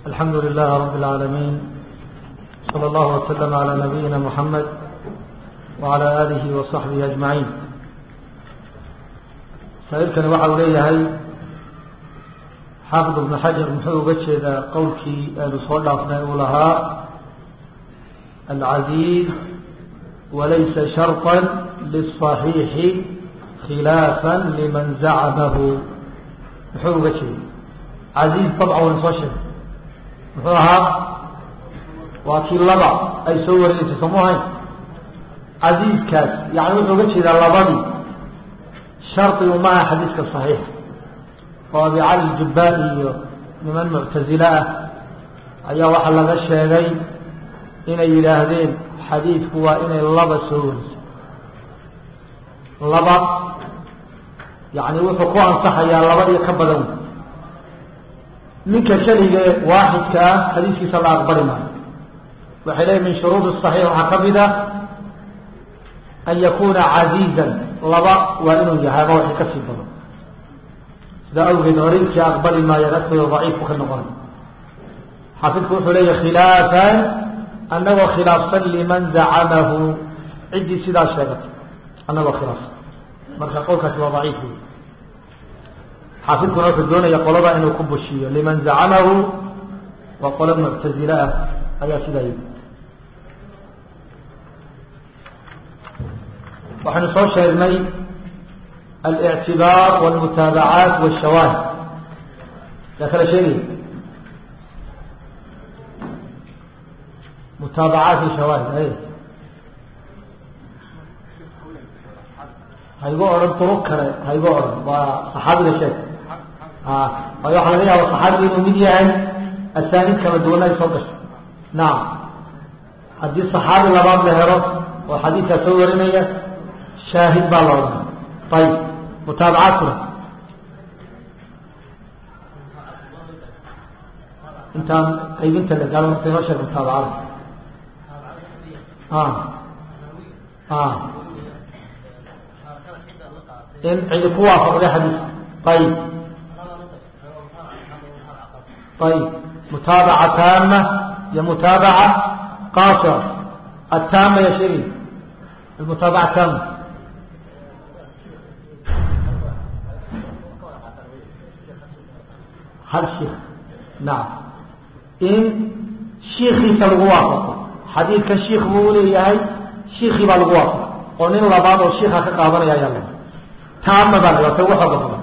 الحمد لله رب العالمين صلى الله وسلم على نبينا محمد وعلى آله وصحبه أجمعين saailkani waxa uu leeyahay xaafid ibnu xajar muxuu uga jeedaa qowlkii aynu soo dhaafnay uu lahaa alcaziiz walaysa sharطa liلصaxiixi khilaafa liman zacamahu muxuu uga jeeda caziiz dabca waynu soo sheegay muxuu ahaa waa kii laba ay soo wareegeysay somu ahayn caziizkaas yani wuxuu uga jeedaa labadii shardigu maaha xadiiska صaxiix oo abi cali jubbaani iyo niman muctazile ah ayaa waxaa laga sheegay inay yidhaahdeen xadiidku waa inay laba soo wariso laba yani wuxuu ku ansaxayaa labadiyo ka badan ninka keligee waaxidka ah xadiiskiisa la aqbali maayo waxay leeyiin min shuruud الصaxiix waxaa ka mid a an yakuna caziizan laba waa inuu yahay ama waxay kasii badan sidaa awgeed horinkii aqbali maayo agtooda daciifku ka noqonay xaafidku wuxuu leeyahy khilaafan anagoo khilaafsan liman zacamahu ciddii sidaa sheegatay anagoo khilaafsan marka qowlkaasi waa daciif wey xaafidkuna wuxuu doonaya qolada inuu ku bushiyo liman zacamahu waa qolo muctazile ah ayaa sidaa yii waxaynu soo sheegnay الاعtibaar والmutaabacaat والshawaahid yaa kala sheegaya mutaabacaat iyo shawaahid ay haygo odhan duruq kale haygo odhan waa صaxaabiga sheeg waayo waxa laga yaaba صaxaabiga inuu mid yahay asaaniid kala duwana ay soo gasho nacam haddii صaxaabi labaad la helo oo xadiidkaa soo warinaya shaahid baa la odhana ayib mutaabacaadkuna intaan qaybinta la gaalo marka inoo sheeg mutaabacada in cidi ku waafaqday xadiiska ayib ayib mutaabaca taama iyo mutaabaca qaasira ataama ya sheegay almutaabaca taama hal shiik nacam in shiikiisa lagu waafaqo xadiidka shiik buu leeyahay shiikii baa lagu waafaqo oo nin labaad oo shiika ka qaadanaya ayaa la taama baa la ta ugu xooga badan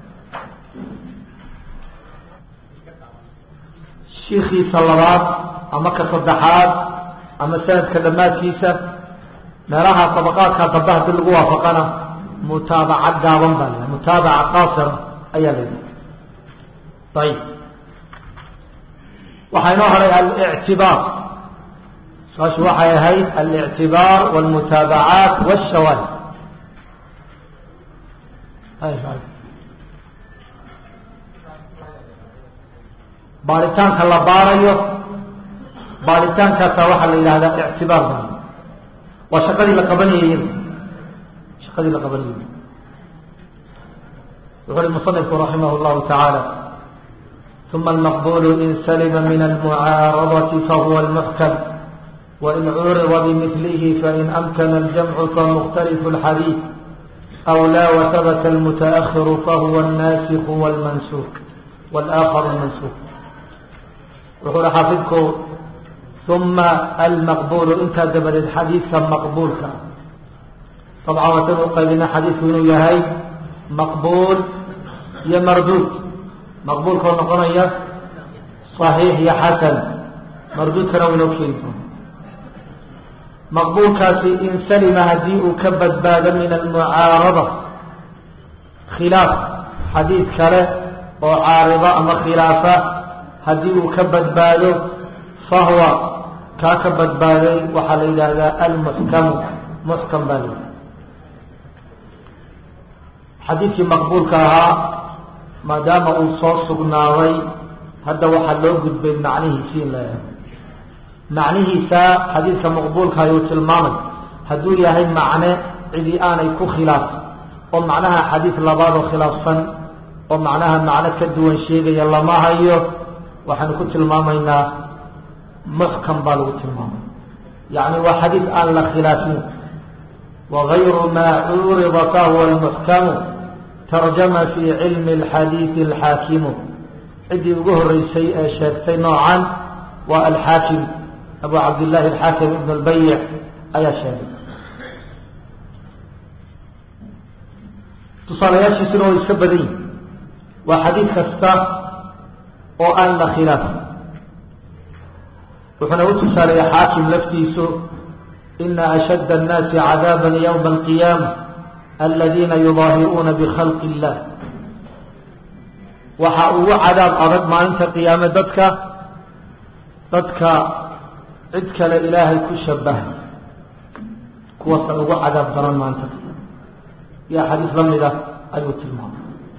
shiikiisa labaad ama ka saddexaad ama sanadka dhammaadkiisa meelaha dabaqaadka dambe hadii lagu waafaqana mutaabaca gaaban baa la mutaabaca qaasira ayaa la yihi ayib waxaa inoo haray alictibaar saashu waxay ahayd alictibaar wاlmutaabacaat wالshawaahid baaritaanka la baarayo baaritaankaasa waxaa la yidhahdaa ictibaar ba waa shaqadii la qabanayay shaqadii la qabanayay wuxu uhi muصنifku raximah اllahu taعaalى ثم المقبول إن سلم من المعارضة فهو المحكم وإن عرض بمثله فإن أمكن الجمع فمختلف الحديث أو لا وثبت المتأخر فهو الناسخ والمنسوخ والآخر المنسوخ وقول حافظكم ثم المقبول انت دبر الحديث مقبول طبعا وتبقى لنا حديث يهي مقبول يا مردود maqbuulka oo noqonaya صaxiix iyo xasan marduudkana waynoo keeni doona maqbuulkaasi in salima haddii uu ka badbaado min almucaarada khilaaf xadiid kale oo caarida ama khilaafa haddii uu ka badbaado fahwa kaa ka badbaaday waxaa la yidhaahdaa almuxkamu muxkam baa la yidhahda xadiidkii maqbuulka ahaa maadaama uu soo sugnaaday hadda waxaa loo gudbay macnihiisii in la eego macnihiisa xadiidka maqbuulka ayuu tilmaamay hadduu yahay macne cidii aanay ku khilaafin oo macnaha xadiid labaad oo khilaafsan oo macnaha macno ka duwan sheegaya lama hayo waxaanu ku tilmaamaynaa muxkam baa lagu tilmaamay yacni waa xadiid aan la khilaafin wagayru maa cuurida fahuwa almuxkamu tarjama fi cilmi alxadiidi alxaakimu ciddii ugu horeysay ee sheegtay noocan waa alxaakim abu cabdillahi alxaakim ibn albayic ayaa sheegay tusaalayaashiisuna way iska badan yihin waa xadiid kasta oo aan la khilaafin wuxuuna u tusaaleeya xaakim laftiisu ina ashadda annaasi cadaaba ywma alqiyaama aladiina yudaahiruuna bikhalqi illah waxa ugu cadaab adag maalinta qiyaame dadka dadka cid kale ilaahay ku shabaha kuwaasa ugu cadaab daran maalinta qiyaame iyo xadiis la mida ayuu tilmaamay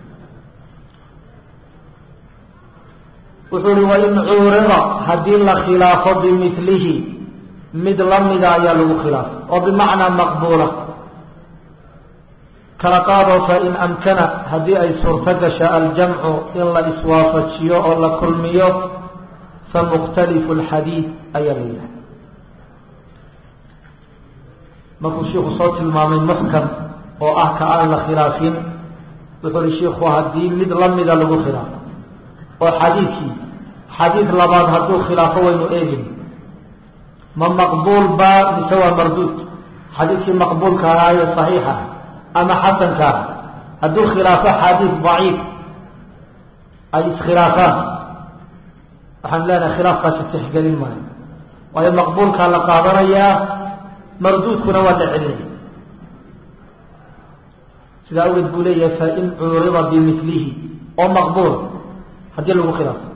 wuxuu uhi wain cuurida haddii la khilaafo bimilihi mid lamida ayaa lagu khilaafay oo bimacnaa maqbuula kala qaado fain amkana haddii ay suurto gasha aljamcu in la iswaafajiyo oo la kulmiyo famukhtalifu lxadiid ayaa la yidhaha markuu shiiku soo tilmaamay muxkam oo ah ka aan la khilaafin wuxuu uhi shiiku haddii mid lamida lagu khilaafo oo xadiidkii xadiid labaad hadduu khilaafo waynu eegin ma maqbuul baa mise waa marduud xadiidkii maqbuulka ahaa ee saxiixa ama xasanka ah hadduu khilaafo xadiid daciif ay iskhilaafaan waxaan leenahay khilaafkaasi tixgelin maayo waayo maqbuulkaa la qaadanayaa marduudkuna waa la celinaya sidaa awgeed buu leeyahay fain cuurida bimilihi oo maqbuul haddii lagu khilaafo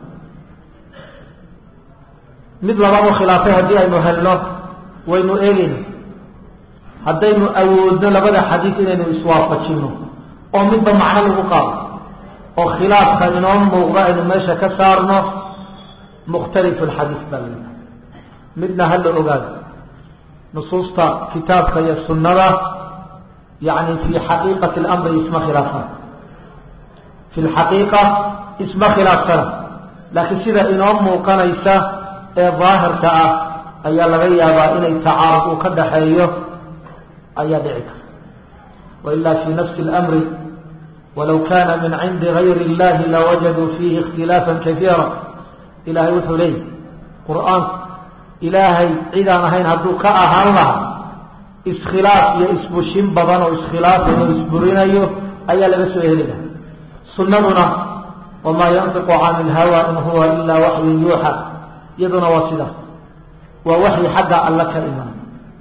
mid labaad u khilaafay haddii aynu helno waynu eegeyna haddaynu awoodno labada xadiid inaynu iswaafajino oo midba macno lagu qaado oo khilaafka inoo muuqda aynu meesha ka saarno mukhtalifu lxadiid baa la midna hala ogaado nusuusta kitaabka iyo sunnada yacni fi xaqiiqati lamri isma khilaafsana fi lxaqiiqa isma khilaafsana laakiin sida inoo muuqanaysa ee daahirka ah ayaa laga yaabaa inay tacaarud uu ka dhaxeeyo ayaa dhici karta wailaa fi nafsi اlamri walow kana min cindi gayri اllahi lawajaduu fiihi اkhtilaafa kaiira ilahay wuxuu leeyahy qur-aanku ilaahay cidaan ahayn hadduu ka ahaan lahaa iskhilaaf iyo isbushin badan oo iskhilaafayo o isburinayo ayaa laga soo heli laha sunnaduna wamaa yantiqu can ilhawa in huwa ilaa waxyun yuuxa iyaduna waa sidaas waa waxyi xagga alla ka iman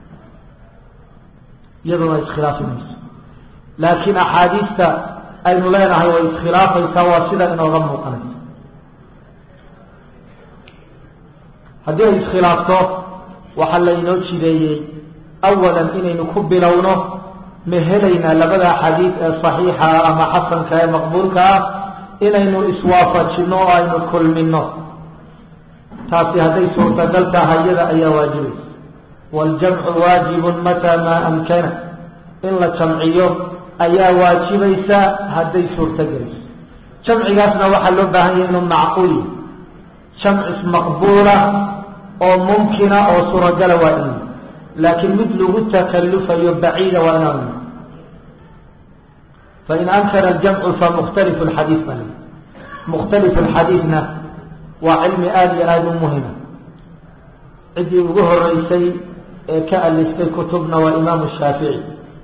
iyaduna iskhilaafi mayso laakiin axaadiista aynu leenahay way iskhilaafaysaa waa sida inooga muuqanaysa haddii ay iskhilaafto waxaa laynoo jideeyey awalan inaynu ku bilowno ma helaynaa labada xadiid ee saxiixa ama xasanka ee maqbuulka ah inaynu iswaafajino oo aynu kulmino taasi hadday suurtagal tahay iyada ayaa waajibaysa waljamcu waajibun mataa maa amkana in la jamciyo ayaa waajibaysa hadday suurtogelayso jamcigaasna waxaa loo baahan yahay inuu macquul yahy jamcis maqbuula oo mumkina oo suuragala waa in laakiin mid lagu takalufayo baciida waa inaan fain amkana aljamcu famukhtalifu lxadiid baa lii mukhtalifu lxadiidna waa cilmi aada iyo aada u muhima ciddii ugu horeysay ee ka aliftay kutubna waa imaamu shaafici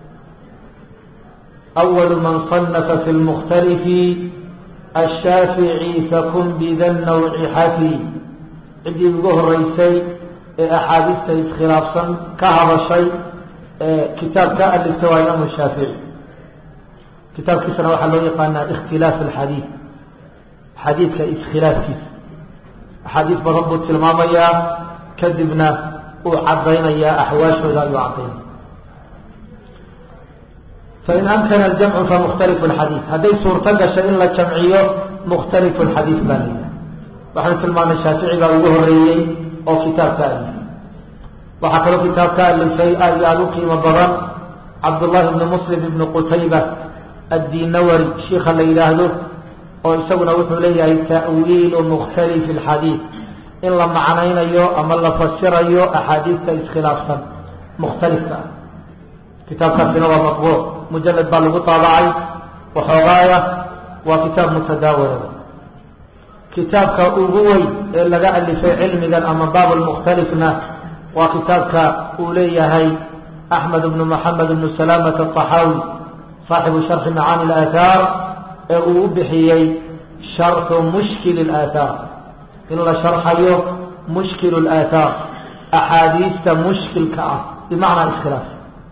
awalu man صanafa fi lmukhtalifi ashaafici fakun bida nawci xafi ciddii ugu horeysay ee axaadiista iskhilaafsan ka hadashay ee kitaab ka aliftay waa imaamu shaafici kitaabkiisana waxaa loo yaqaanaa ikhtilaaf alxadiid xadiidka iskhilaafkiisa axaadiis badan buu tilmaamayaa kadibna uu caddaynayaa axwaashooda ayuu caddaynaya fain amkana aljamcu famukhtalifu lxadiid hadday suurto gashay in la jamciyo mukhtalifu lxadiid baa layidhaha waxaanu tilmaamay shaafici baa ugu horeeyey oo kitaab ka alifay waxaa kaloo kitaab ka alifay aad iyo aada u qiimo badan cabdullahi bni muslim ibni qutayba addinawari shiika la yidhaahdo oo isaguna wuxuu leeyahay ta'wiilu mukhtalifi alxadiid in la macnaynayo ama la fasirayo axaadiista iskhilaafsan mukhtalifka ah kitaabkaasina waa matbuuc mujalad baa lagu taabacay waxoogaaya waa kitaab mutadaawala kitaabka ugu weyn ee laga alifay cilmigan ama baab lmukhtalifna waa kitaabka uu leeyahay axmed bnu maxamed bnu salaamat aطaxaawi saaxibu sharxi macaani اlaathaar ee uu u bixiyey sharxu mushkil اlaathaar in la sharxayo mushkil اlaathaar axaadiista mushkilka ah bimacnaa iskhilaaf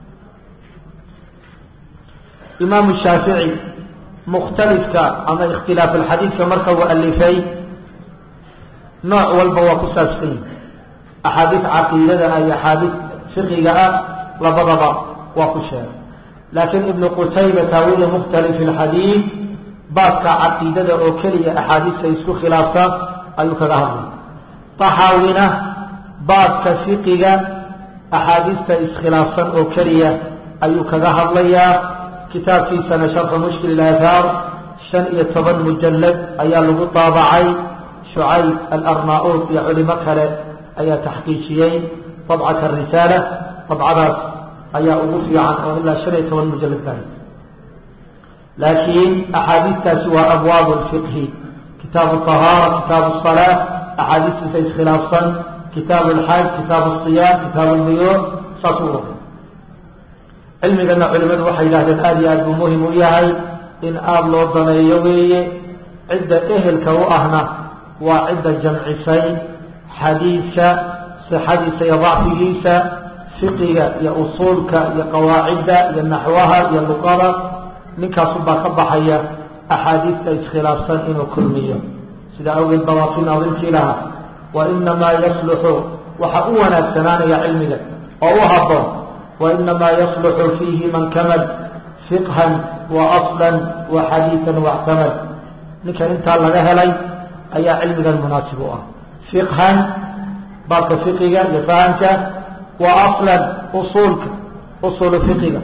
imaamu shaafici mukhtalifka ama ikhtilaaf alxadiidka marka uu alifay nooc walba waa ku saabsan yihi axaadiis caqiidada ah iyo axaadiis fiqiga ah labadaba waa ku sheegay laakiin ibnu qutayba taawiili mukhtalifi alxadiid baabka caqiidada oo keliya axaadiista isku khilaafta ayuu kaga hadlay taxaawina baabka fiqiga axaadiista iskhilaafsan oo keliya ayuu kaga hadlayaa kitaabkiisana sharxu mushkil aathaar shan iyo toban mujalad ayaa lagu daabacay shucayb alarnaa-uud iyo culimo kale ayaa taxqiijiyey dabcata risaala dabcadaas ayaa ugu fiican oo ilaa shan iyo toban mujalad gahay laakiin axaadiistaasi waa abwaab lfiqhi kitaabu ahaara kitaabu salaa axaadiistiisa iskhilaafsan kitaabu lxaaj kitaabu siyaam kitaabu lbuyuuc saas u wada cilmigana culimadu waxay yidhahdeen aada iyo aad buu muhim u yahay in aada loo daneeyo weeye cidda ehelka u ahna waa cidda jamcisay xadiidka sixadiisa iyo dacfigiisa fiqiga iyo usuulka iyo qawaacidda iyo naxwaha iyo luqada ninkaasubaa ka baxaya axaadiista iskhilaafsan inuu kulmiyo sidaa awgeed ba waa kii naadimkii lahaa wa inamaa yasluxu waxa u wanaagsanaanaya cilmiga oo u haboon وإنما يصلح فيه من كمل فقها وأصلا وحديثا واعتمد ninka intaa laga helay ayaa cilmigan munaasib u ah fiqhan baabka fiqiga iyo fahamka wa aslan usuulka usulu fiqiga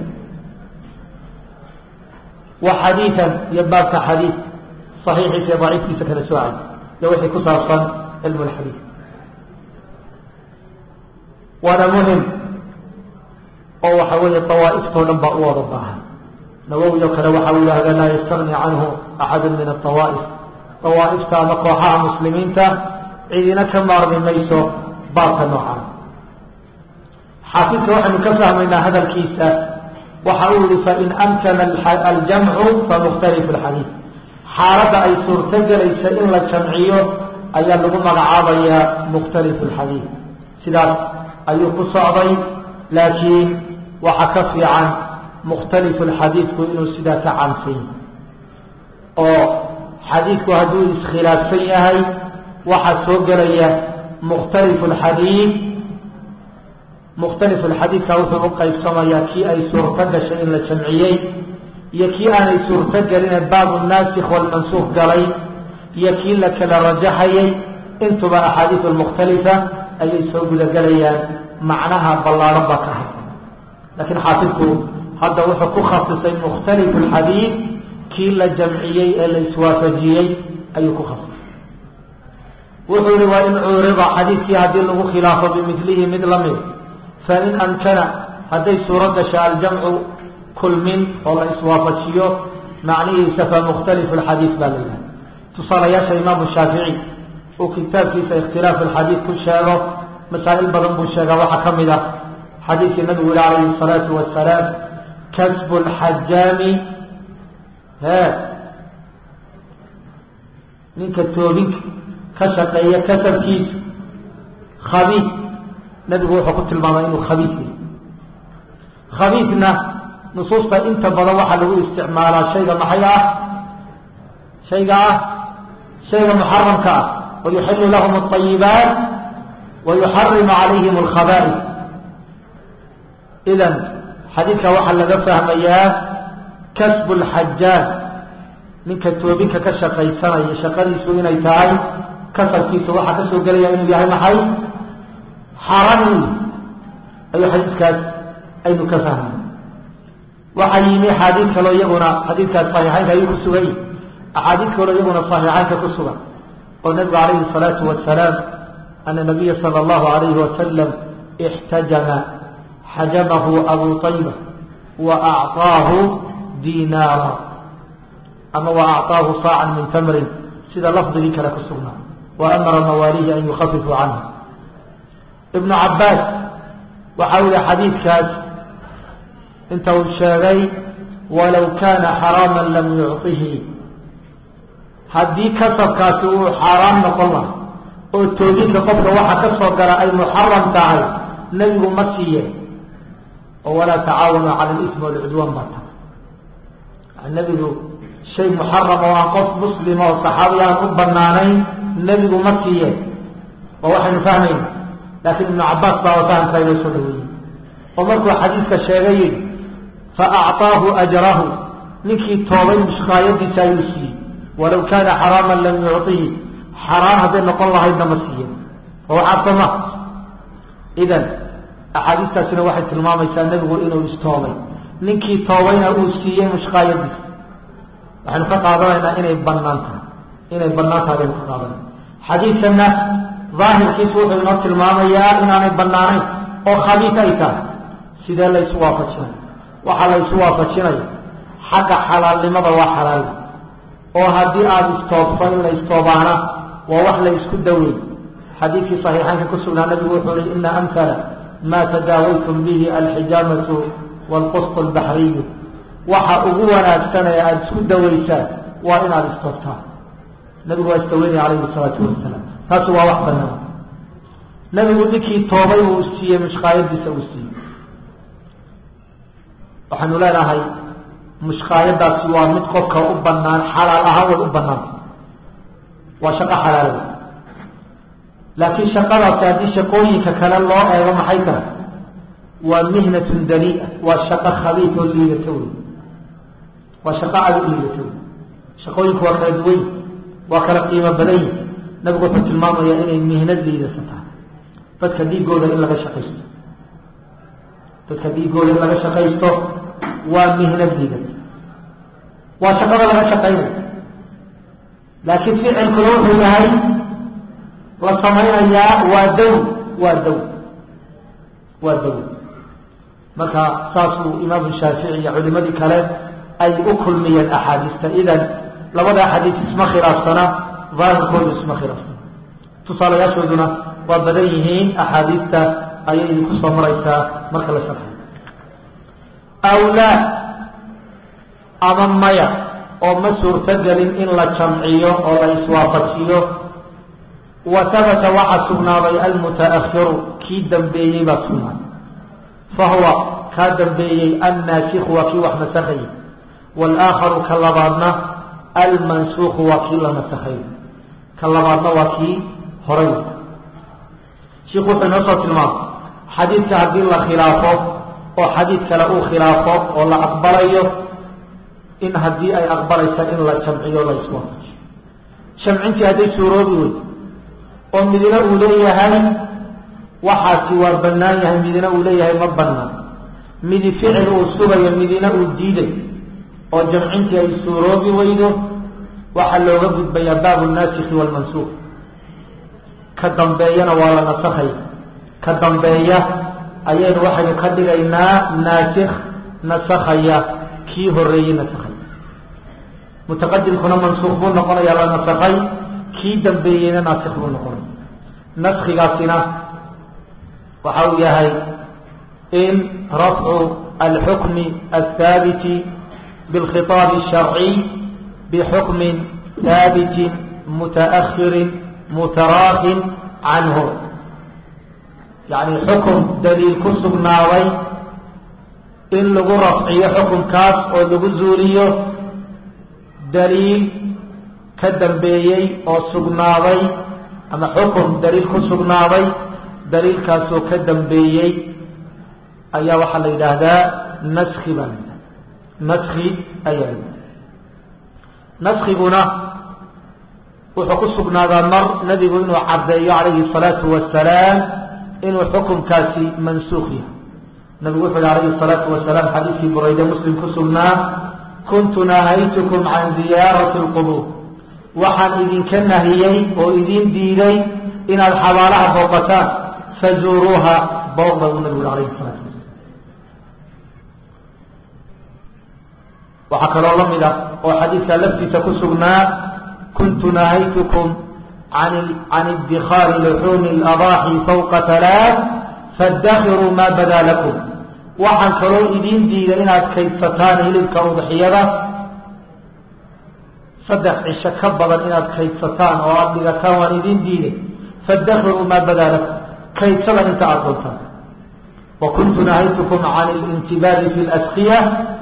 wa xadiian iyo baabka xadiid صaxiixiisa iyo daciifkiisa kala soocay iyo wixii ku saabsan cilm اlxadiid waana muhim oo waxa weeye awaa'iftoo dhan baa u wada baahan nawowi oo kale waxa u yihahda laa yastagni canhu axadu min aawaaif awaaifta ama kooxaha muslimiinta cidina ka maarmi mayso baabka noocaan xaafidka waxaynu ka fahmaynaa hadalkiisa waxa uu yihi fain amkana aljamcu famukhtalifu lxadiid xaaladda ay suurto gelaysa in la jamciyo ayaa lagu magacaabayaa mukhtalifu lxadiid sidaas ayuu ku socday laakiin waxaa ka fiican mukhtalifu lxadiidku inuu sidaa ka cansay oo xadiidku hadduu iskhilaafsan yahay waxaa soo gelaya mukhtalifu lxadiid mukhtalifu lxadiidka wuxuu u qaybsamayaa kii ay suurto gashay in la jamciyey iyo kii aanay suurto geline baabu naasikh walmansuuq galay iyo kii la kala rajaxayay intuba axaadiis lmukhtalifa ayay soo gudagelayaan macnaha ballaaran baa ka hay laakiin xaafidku hadda wuxuu ku khasisay mukhtalifu lxadiid kii la jamciyey ee la iswaafajiyey ayuu ku khasisay wuxuu yihi waa in cuurida xadiidkii haddii lagu khilaafo bimilihi mid lamid fain amkana hadday suuro gasha aljamcu kulmin oo la iswaafajiyo macnihiisa fa mukhtalifu lxadiid baa la yihaha tusaalayaasha imaamu shaafici uu kitaabkiisa ikhtilaafu lxadiid ku sheego masaa'il badan buu sheegaa waxaa ka mid ah xadiidkii nabigu yihi calayhi الsalaatu wasalaam kasbu lxajaami he ninka toobinka ka shaqeeya kasabkiisa khabiid nabigu wuxuu ku tilmaamay inuu khabiid yahy khabiidna nusuusta inta badan waxaa lagu isticmaalaa shayga maxay ah shayga ah shayga muxaramka ah wayuxilu lahum اطayibaat wayuxarimu calayhim alkhaba'is idan xadiidka waxaa laga fahmayaa kasbu lxajaaj ninka toobinka ka shaqaysanaya shaqadiisu inay tahay kasabkiisa waxaa ka soo gelaya inuu yahay maxay xaran ayuu xadiidkaas aynu ka fahmay waxaa yimi xaadiid kaloo iyaguna xadiidkaas saxiixaynka ayuu ku sugay axaadiid kaloo iyaguna saxiixaynka ku sugan oo nabigu calayhi الsalaatu wasalaam ana nabiya salى اllahu alayhi wasalam اxtajama xajamahu abu طayba wa acطaahu dinaara ama wa acطaahu saacan min tamrin sida lafdigii kale ku sugnaa wa amara mawaalihi an yukhafifuu canhu ibnu cabaas waxa uu yihi xadiidkaas inta uu sheegay walow kaana xaraama lam yucطihi haddii kasabkaasi uu xaaraam noqon laha oo toobinka qofka waxa ka soo gala ay muxaram tahay nebigu ma siiye oo walaa tacaawanu cala alismi walcudwaan baa tahay nebigu shay muxaram oo aan qof muslima oo saxaabi aan u banaanayn nebigu ma siiye oo waxaynu fahmayna laakiin ibnu cabaas baa fahamkaa inoo soo dhaweeyey oo markuu xadiidka sheegay yidhi fa acطaahu ajrahu ninkii toobay mushkaayadiisa ayuu siiyey walow kaana xaraama lam yucطihi xaraam hadday noqon lahaydna ma siiye oo cabsama idan axaadiistaasina waxay tilmaamaysaa nebigu inuu istoobay ninkii toobayna uu siiyey mushkaayadiisa waxaynu ka qaadanaynaa inay banaan tahay inay banaan tahay baynu ka qaadanayna xadiidkana daahirkiisu wuxuu inoo tilmaamayaa inaanay banaanayn oo khabiis ay tahay sidee la isu waafajinaya waxaa la isu waafajinaya xagga xalaalnimada waa xalaal oo haddii aada istoobto in la istoobaana waa wax la isku daweey xadiidkii saxiixaynka ku sugnaa nabigu wuxuu hi ina amhala ma tadaawaytum bihi alxijaamatu waalqusط albaxriyu waxa ugu wanaagsanee aada isku dawaysaan waa inaad istoobtaan nabigu waa istaweynaya calayhi salaatu wasalaam taasi waa wax banaan nabigu ninkii toobay uu siiyey mushkaayadiisa uu siiyey waxaynu leenahay mushkaayadaasi waa mid qofka u banaan xalaal ahaan way u banaanta waa shaqo xalaala laakiin shaqadaasi haddii shaqooyinka kale loo eego maxay tahay waa mihnatun dania waa shaqo khabiif oo liidato wey waa shaqo aada u liidato wey shaqooyinku waa kala duwan waa kala qiimo badan yihi nabigu wuxuu tilmaamayaa inay mihnad liidasa tahay dadka dhiigooda in laga shaqaysto dadka dhiigooda in laga shaqaysto waa mihnad liidata waa shaqada laga shaqaynayo laakiin ficilkuna wuxuu yahay la samaynayaa waa dow waa dow waa dow marka saasuu imaamu shaafici iyo culimadii kale ay u kulmiyeen axaadiista idan labada axaadiis isma khilaafsana daahirkoodu isma khilaafsana tusaalayaashooduna waa badan yihiin axaadiista ayay idinku soo maraysaa marka la sharxay awlaa ama maya oo ma suurtogelin in la jamciyo oo la iswaafajiyo wa habata waxaa sugnaaday almutaahiru kii dambeeyey baa sugnaaday fa huwa kaa dambeeyey annaasikhu waa kii wax nasakhay walaakharu ka labaadna almansuuku waa kii la nasakhay ka labaadna waa kii horay shiku wuxuu inoo soo tilmaamay xadiidka haddii la khilaafo oo xadiid kale uu khilaafo oo la aqbalayo in haddii ay aqbalaysa in la jamciyo la iswaafajiyo jamcintii hadday suuroobi wey oo midina uu leeyahay waxaasi waa banaan yahay midina uu leeyahay ma banaan midi ficil uu sugayo midina uu diiday oo jamcintii ay suuroobi weydo waxaa looga gudbayaa baabu naasikhi waalmansuuq ka dambeeyana waa la nasakhay ka dambeeya ayaynu waxaynu ka dhigaynaa naasikh nasakhaya kii horeeyey nasakhay mutaqadimkuna mansuuq buu noqonaya la nasakhay kii dambeeyeyna naasikh buu noqonaya naskigaasina waxa uu yahay in rafcu alxukmi athaabiti bilkhitaabi الsharciy bixukmin haabitin mutaahirin mutaraakin canhu yani xukun daliil ku sugnaaday in lagu rafciyo xukunkaas oo lagu zuuliyo daliil ka dambeeyey oo sugnaaday ama xukun daliil ku sugnaaday daliilkaasoo ka dambeeyey ayaa waxaa la yidhaahdaa naski baa la yidhahda naski ayaa la yidhahda naskiguna wuxuu ku sugnaadaa mar nebigu inuu caddeeyo calayhi الsalaatu wasalaam inuu xukunkaasi mansuuq yahay nabigu wuxu yhi alayhi الsalaatu wasalaam xadiidkii burayde muslim ku sugnaa kuntu nahaytukum can ziyaarati lqubuur waxaan idinka nahiyey oo idin diiday inaad xabaalaha booqataan fazuuruuha booqda uu nabigu uri alayhi salaatu wasalaam waxaa kaloo la mid ah oo xadiidka laftiisa ku sugnaa kuntu nahaytukum can idikhaari luxuumi اladaaxi fawqa halaaث faاdakiruu ma badaa lakum waxaan kaloo idin diiday inaad kaydsataan hilibka udxiyada saddex cisho ka badan inaad kaydsataan oo aada dhigataan waan idin diiday faاdakiruu ma badaa lakum kaydsada inta aada doontaan wa kuntu nahaytukum can اlintibaadi fi اlaskiya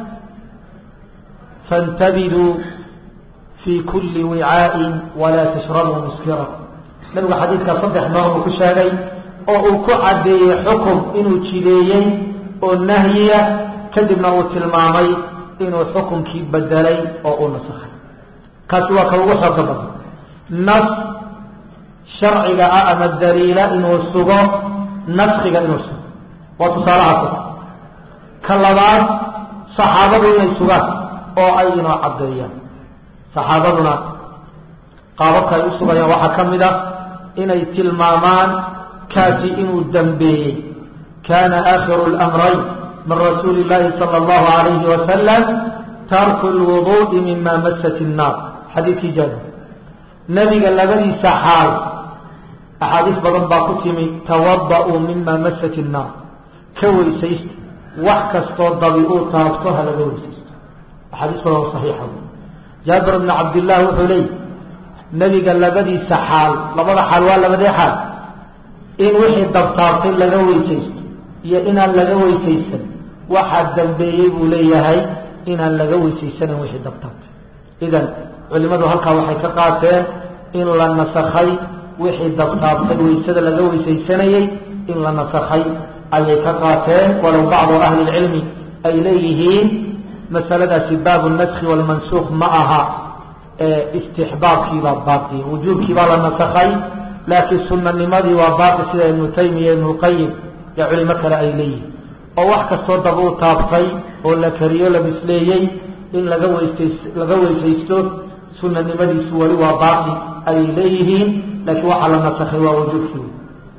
faاntabiduu fi kuli wicaaءi walaa tashrabuu muskira nabigu xadiidkaa saddex noor uu ku sheegay oo uu ku caddeeyey xukum inuu jideeyey oo nahyiya kadibna uu tilmaamay inuu xukumkii bedelay oo uu nasakhay kaasi waa ka ugu xooga badan nas sharciga ah ama daliila inuu sugo naskiga inuu sugo waa tusaalahaas ka labaad saxaabadu inay sugaan oo ay inoo caddeeyaan saxaabaduna qaababka ay u sugayaan waxaa ka mid ah inay tilmaamaan kaasi inuu dambeeyey kana aakhiru اlamrayn min rasuuli اllahi salى اllahu alayhi wasalam tarku lwuduءi mima masat الnaar xadiidkii jaabir nebiga labadiisa xaal axaadiis badan baa ku timi tawada'uu mima masat الnaar ka weysaysta wax kastoo dabi uu taabto ha laga weysaysto axaadiis badan oo saxiixa jaabir bn cabdillahi wuxuu leeyay nebiga labadiisa xaal labada xaal waa labadee xaal in wixii dabtaabtay laga weysaysto iyo inaan laga weysaysan waxaa dambeeyey buu leeyahay inaan laga weysaysanan wixii dabtaabtay idan culimadu halkaa waxay ka qaateen in la nasakhay wixii dabtaabtay weysada laga weysaysanayey in la nasakhay ayay ka qaateen walow bacdu ahli lcilmi ay leeyihiin masaladaasi baabu naski walmansuuq ma aha istixbaabkiibaa baaqi wujuubkiibaa la nasakhay laakiin sunanimadii waa baaqi sida ibnu taymiya ibnu qayim iyo culimo kale ay leeyihin oo wax kastoo daba u taabtay oo la kariyo la bisleeyey in laga weysays laga weysaysto sunanimadiisu weli waa baaqi ayay leeyihiin laakiin waxaa la nasakhay waa wujuubkii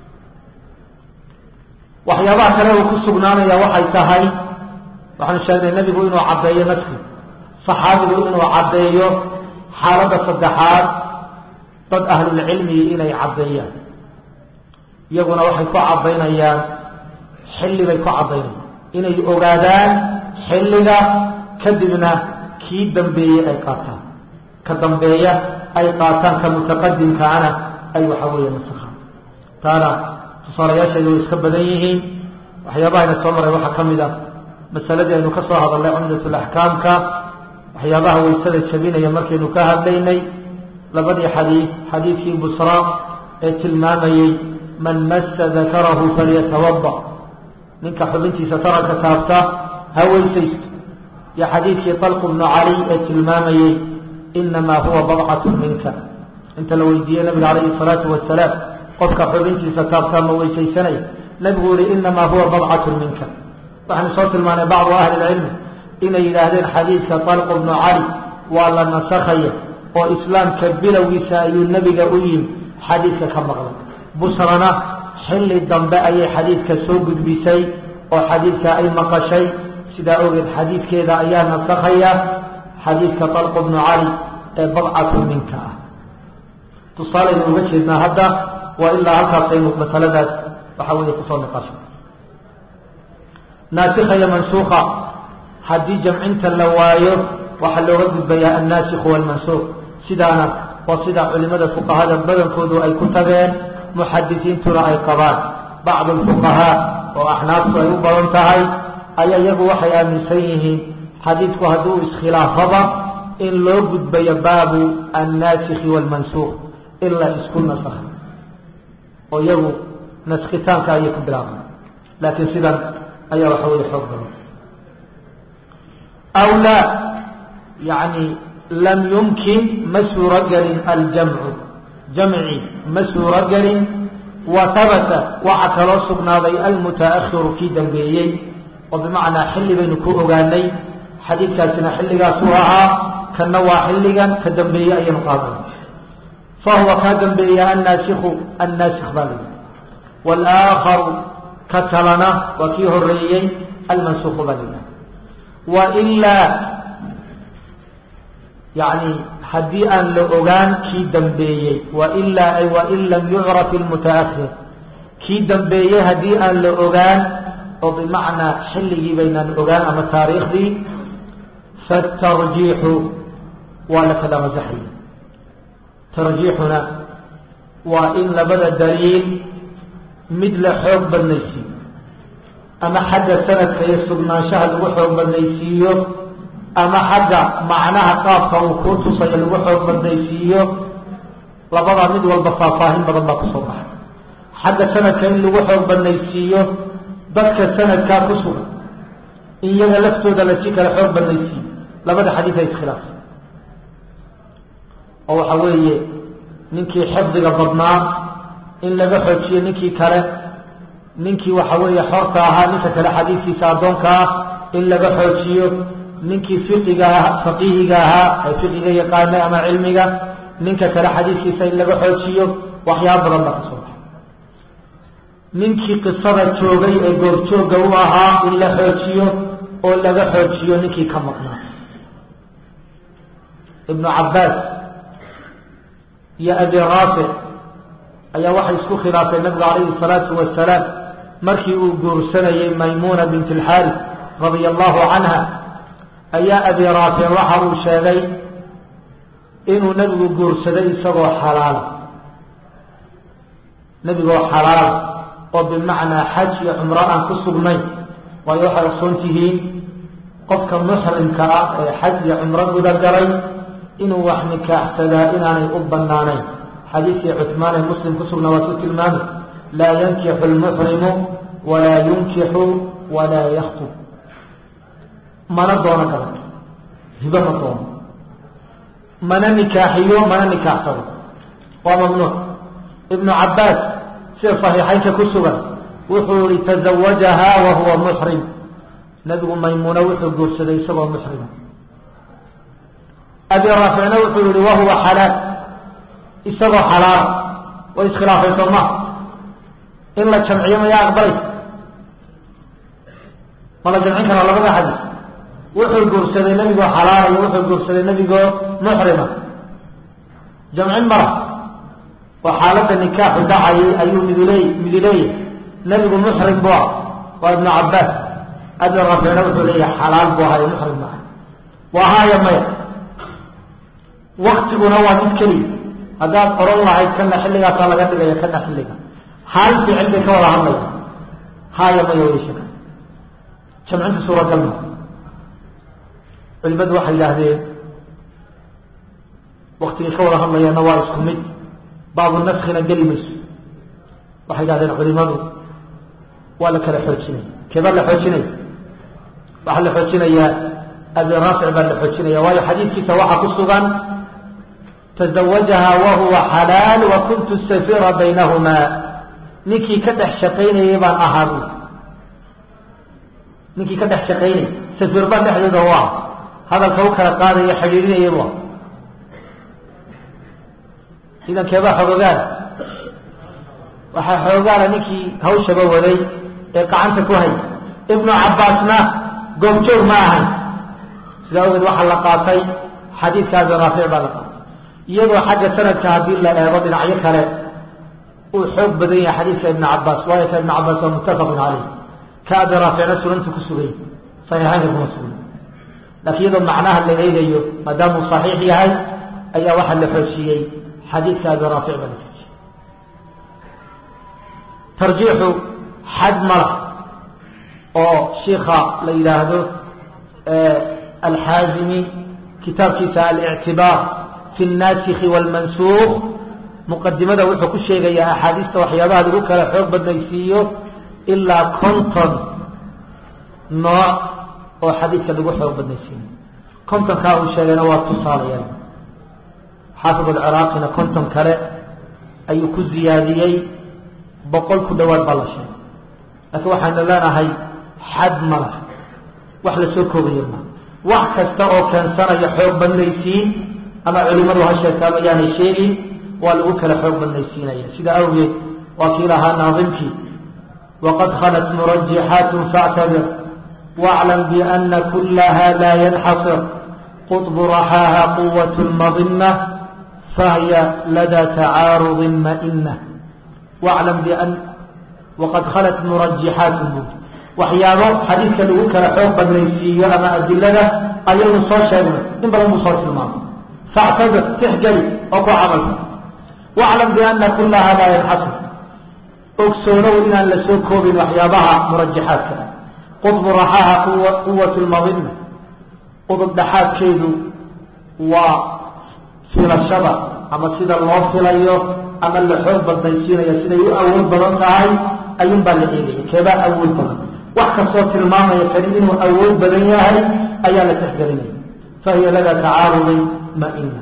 waxyaabaha kale uu ku sugnaanaya waxay tahay waxaanu sheegnay nebigu inuu caddeeyo naski saxaabigu inuu caddeeyo xaaladda saddexaad dad ahlulcilmigi inay caddeeyaan iyaguna waxay ku caddaynayaan xilli bay ku caddaynayaan inay ogaadaan xilliga kadibna kii dambeeyey ay qaataan ka dambeeya ay qaataan ka mutaqadimkaana ay waxa weeye nasakhaan taana tusaalayaasheedu way iska badan yihiin waxyaabahayna soo maray waxaa ka mid ah masaladii aynu ka soo hadalnay cumdatulaxkaamka waxyaabaha waysada jabinaya markaynu ka hadlaynay labadii xadiid xadiidkii busra ee tilmaamayey man massa dakarahu falyatawada ninka xubintiisa taranka taabta ha weysaysto iyo xadiidkii talqu bnu cali ee tilmaamayey inamaa huwa badcatu minka inta la weydiiyey nabiga calayhi salaatu wasalaam qofka xubintiisa taabtaa ma weysaysanaya nabigu yihi inamaa huwa badcatu minka waxaanu soo tilmaanay bacdu ahli lcilmi inay yidhaahdeen xadiidka talqu bnu cali waa la nasakhaya oo islaamka bilowgiisa ayuu nebiga u yimi xadiidka ka maqlay busrana xilli dambe ayay xadiidka soo gudbisay oo xadiidka ay maqashay sidaa ogeed xadiidkeeda ayaa nasakhaya xadiidka talqu bnu cali ee badcatu minka ah tusaalaynu uga jeednaa hadda waa ilaa halkaasaynu masaladaas waxa weeye kusoo niqasho naasikha iyo mansuuka haddii jamcinta la waayo waxaa looga gudbayaa annaasikhu walmansuuq sidaana waa sida culimada fuqahada badankoodu ay ku tageen muxadisiintuna ay qabaan bacdu alfuqahaa oo axnaaftu ay u badan tahay ayaa iyagu waxay aaminsan yihiin xadiidku hadduu iskhilaafaba in loo gudbayo baabu annaasikhi waalmansuuq in la isku nasakha oo iyagu naskitaanka ayay ku bilaabaan laakiin sidan ayaa waxa weeye xoog badan aw laa yani lam yumkin ma suuro gelin aljamcu jamci ma suuro gelin wa habata waxaa kaloo sugnaaday almutaahiru kii dambeeyey oo bimacnaa xilli baynu ku ogaanay xadiidkaasina xilligaasuu ahaa kanna waa xilligan ka dambeeye ayaynu qaadanay fahuwa kaa dambeeya annaasikhu annaasikh baa layihi walaakharu ka kalena waa kii horeeyey almansukhu baa layihi wailaa yani haddii aan la ogaan kii dambeeyey wailaa ay wain lam yucraf ilmutaahir kii dambeeyey haddii aan la ogaan oo bimacnaa xilligii baynaan ogaan ama taariikhdii fatarjiixu waa la kala masaxaya tarjiixuna waa in labada daliil mid la xoog badnaysiiyo ama xagga sanadka iyo sugnaanshaha lagu xoog badnaysiiyo ama xagga macnaha qaabka uu kuu tusayo lagu xoog badnaysiiyo labadaa mid walba faahfaahin badan baa kusoo baxay xagga sanadka in lagu xoog badnaysiiyo dadka sanadkaa ku sugan in iyaga laftooda lasii kala xoog badnaysiiyo labada xadiid ay iskhilaafsan oo waxa weeye ninkii xifdiga badnaa in laga xoojiyo ninkii kale ninkii waxa weeye xorta ahaa ninka kale xadiidkiisa addoonka ah in laga xoojiyo ninkii fiqiga faqiihiga ahaa ee fiqiga yaqaanay ama cilmiga ninka kale xadiidkiisa in laga xoojiyo waxyaaba badan baa kasoo baxay ninkii qisada joogay ee goorjoogga u ahaa in la xoojiyo oo laga xoojiyo ninkii ka maqnaa ibnu cabbaas iyo abi raafic ayaa waxay isku khilaafeen nabigu calayhi salaatu wasalaam markii uu guursanayey maymuna bint alxaaris radia allahu canha ayaa abi raafic waxa uu sheegay inuu nebigu guursaday isagoo xalaala nebigoo xalaala oo bimacnaa xaj iyo cumro aan ku sugnayn waayo waxay ogsoon tihiin qofka muxrimka ah ee xaj iyo cumro guda galay inuu wax nikaaxsadaa inaanay u banaanayn xadiidkii cuثmaan ee muslim ku sugnaa waa ku tilmaamay laa yankixu lmuxrimu walaa yunkixu walaa yaktub mana doono gabato hibo ma doono mana nikaaxiyo mana nikaaxsado waa mamnuuc ibnu cabaas sida صaxiixaynka ku sugan wuxuu ihi taزawajaha wa huwa muxrim nabigu maymuuna wuxuu guursaday isagoo muxrima abi raaficna wuxuu yihi wahuwa xalaal isagoo xalaala way iskhilaafay soo ma in la jamciyo mayaa aqbalaysa ma la jamcin karaa labada xadiis wuxuu guursaday nebigoo xalaala iyo wuxuu guursaday nebigoo muxrima jamcin mara oo xaaladda nikaaxu dhacayay ayuu miduley miduleeyay nebigu muxrim bu ah waa ibnu cabaas abi raaficna wuxuu leeyahay xalaal buu ahayo muxrim maaha waa haaya maya waktiguna waa mid keliya haddaad oran lahayd kana xilligaasaa laga dhigaya kana xilliga hal ficil bay ka wada hadlaya haaya maya weyshaka jamcinta suuragal ma culimadu waxay yidhaahdeen waktigay ka wada hadlayaana waa isku mid baabu naskina geli mayso waxay yidhahdeen culimadu waa la kala xoojinaya keebaa la xoojinaya waxaa la xoojinayaa abi raafic baa la xoojinaya waayo xadiidkiisa waxaa ku sugan taزawajaha wahuwa xalaal wa kuntu safira baynahumaa ninkii ka dhex shaqaynayay baan ahaa bu ninkii ka dhex shaqaynayay safiir baan dhexdooda u ah hadalka u kala qaadaya xidhiirinayay bu idan keebaa xoogaana waxaa xoogaana ninkii hawshaba waday ee gacanta ku hay ibnu cabaasna goobjoog ma ahan sidaa ogeed waxaa la qaatay xadiidka abi raafic baa la qaatay iyadoo xagga sanadka haddii la eego dhinacyo kale uu xoog badan yahay xadiidka ibn cabaas waayo ka ibn cabaas waa muttafaqun caleyh ka abi raaficna sunanta ku sugay saxiixaynka kuma sugay laakiin iyadoo macnaha la eegayo maadaamuu saxiix yahay ayaa waxaa la xoojiyey xadiidka abi raafic baa la xoojiyey tarjiixu xad mala oo shiika la yidhaahdo alxaazimi kitaabkiisa alictibaar fi الnasikhi wاlmansuuq muqadimada wuxuu ku sheegayaa axaadiista waxyaabaha lagu kala xoog badnaysiiyo ilaa konton nooc oo xadiidka lagu xoog badnaysiiyo kontonkaa uu sheegayna waa tusaalayaan xaafid alciraaqina konton kale ayuu ku ziyaadiyey boqol ku dhowaad baa la sheegay laakiin waxaynu leenahay xad ma lah wax la soo koobayo ma wax kasta oo keensanaya xoog badnaysiin ama culimadu ha sheegtaa mayaanay sheegin waa lagu kala xoog badnaysiinaya sida awgeed waa kii lahaa naadimkii waqad khalat murajixaatun factabir واعلم بأن كلها لا ينحصر قطب رحاها قوة مضنة فهي لدى تعارض مئنة واعلم بأن وقد خلت مرجحات waxyaabo xadiidka lagu kala xoog badnaysiiyo ama adilada ayaynu soo sheegnay in badan buu soo tilmaamay factabir tixgeli oo ku camalka waclam biana kullaha laa yanxasir ogsoonow inaan la soo koobin waxyaabaha murajaxaadka qudbu raxaaha quwat lmadina qudub dhaxaadkeedu waa filashada ama sida loo filayo ama la xoog badnaysiinayo siday u awood badan tahay ayuun baa la eegaya keebaa awood badan wax kastoo tilmaamaya kani inuu awood badan yahay ayaa la tixgelinaya fahiya lada tacaarudin maina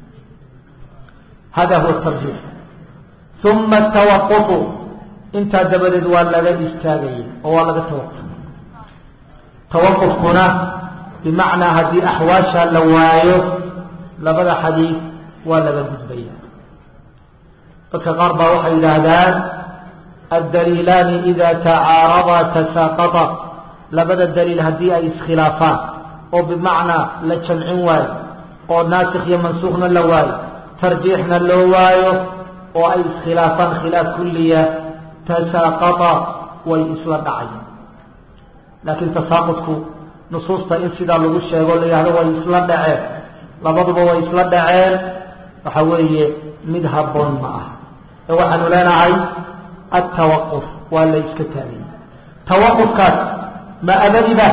hada huwa tarjiix uma tawaqufu intaa dabadeed waa laga istaagaya oo waa laga tawaquf tawaqufkuna bimacnaa haddii axwaasha la waayo labada xadiid waa laga gudbaya dadka qaar baa waxay yidhaahdaan addaliilaani ida tacaaradaa tasaaqata labada daliil haddii ay iskhilaafaan oo bimacnaa la jamcin waayo oo naasikh iyo mansuukhna la waayo tarjiixna loo waayo oo ay iskhilaafaan khilaaf kulliya tasaaqata way isla dhacayaan laakiin tasaaqudku nusuusta in sidaa lagu sheego la yihahdo way isla dhaceen labaduba way isla dhaceen waxa weeye mid habboon ma ah ee waxaanu leenahay altawaquf waa la iska taagay tawaqufkaas ma abadiba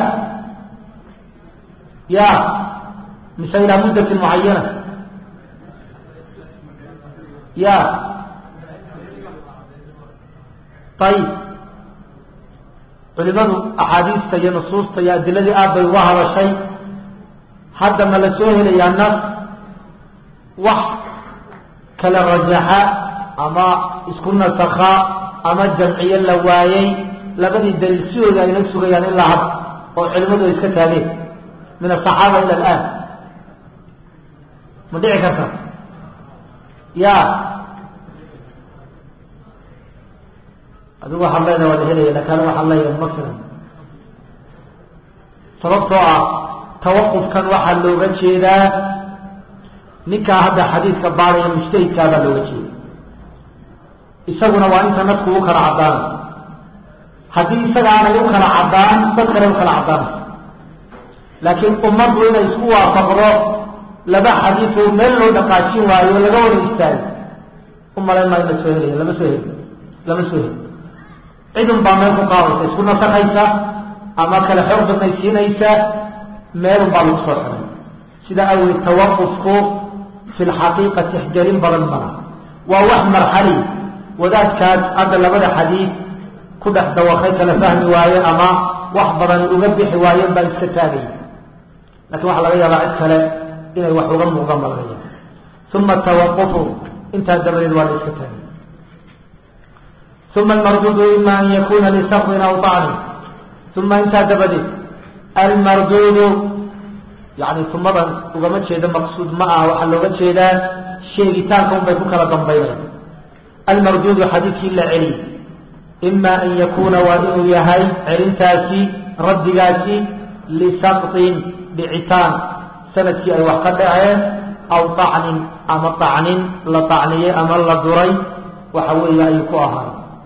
ya mise ilaa muddatin mucayana ya ayib culimadu axaadiista iyo nusuusta iyo adiladii aad bay uga hadashay hadda ma la soo helayaa nas wax kala rajaxa ama isku nasakha ama jamciyo la waayey labadii daliil sidooda ayna sugayaan ilaa had oo culimadu ay iska taageen min asaxaaba ila alaan ma dhici karta ya adigu waxaad leedaha waa la helaya lakin anigu waxaan leeyahay ma filan sababtoo ah tawaqufkan waxaa looga jeedaa ninkaa hadda xadiidka baadaya mujtahidkaa baa looga jeeda isaguna waa inta nadku u kala caddaanay haddii isaga aanay u kala caddaan dad kale u kala caddaanay laakiin ummaddu inay isku waafaqdo laba xadiid oo meel loo dhaqaajin waayo laga wada istaago u malayn maayo la soo helaya lama soo heli lama soo heli cidun baa meel ku qaadaysa isku nasakaysa ama kale xoog badnaysiinaysa meelun baa lagu soo xiray sida awgeed tawaqufku fi lxaqiiqa tixgelin badan mala waa wax marxali wadaadkaas hadda labada xadiid ku dhex dawaqay kala fahmi waaye ama wax badan uga bixi waayeen baa iska taagaya lakin waxaa laga yaabaa cid kale inay wax uga muuqdaan baa laga yaaba uma tawaqufu intaa dabadeed waa la iska taagay uma almarduudu ima an yakuna lisaqrin aw طacnin uma intaa dabadeed almarduudu yani umadan ugama jeedo maqsuud ma ah waxaa looga jeedaa sheegitaanka un bay ku kala dambaynaya almarduudu xadiidkii la celiy ima an yakuna waa inuu yahay celintaasi raddigaasi lisaqطin dhicitaan sanadkii ay wax ka dhaceen aw طacnin ama طacnin la طacniyey ama la duray waxa weeye ayuu ku ahaay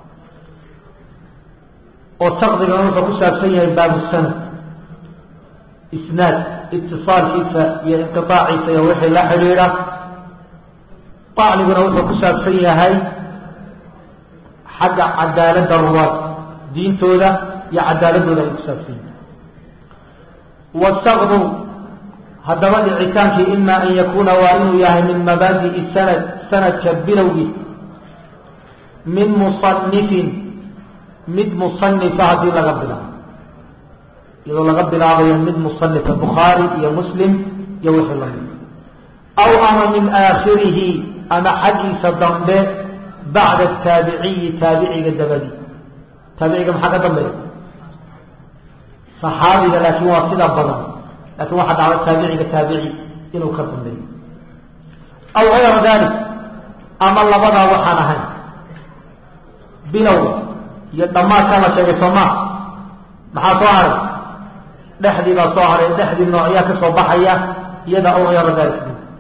oo saqdigana wuxuu ku saabsan yahay baabu sanad isnaad itisaalkiisa iyo inqiaaciisa iyo wixii la xidhiidha طacniguna wuxuu ku saabsan yahay xagga cadaaladda ruwaad diintooda iyo cadaaladooda ay ku saabsan yahay wasaqdu haddaba dhicitaankii ima an yakuuna waa inuu yahay min mabaadi'i sanad sanadka bilowgii min musanifin mid musanifa haddii laga bilaabo iyadoo laga bilaabayo mid musanifa bukhaari iyo muslim iyo wixii lamid aw ama min aakhirihi ama xaggiisa dambe bacda taabiciyi taabiciga dabadi taabiciga maxaa ka dambeeya saxaabiga laakiin waa sida badan lakin waxaa dhacda taabiciga taabici inuu ka dambeeyo aw gayra dalik ama labadaa waxaan ahayn bilowga iyo dhammaadkaa la sheegay soomaa maxaa soo haray dhexdii baa soo haray dhexdii noocyaa ka soo baxaya iyada aw gayra dalik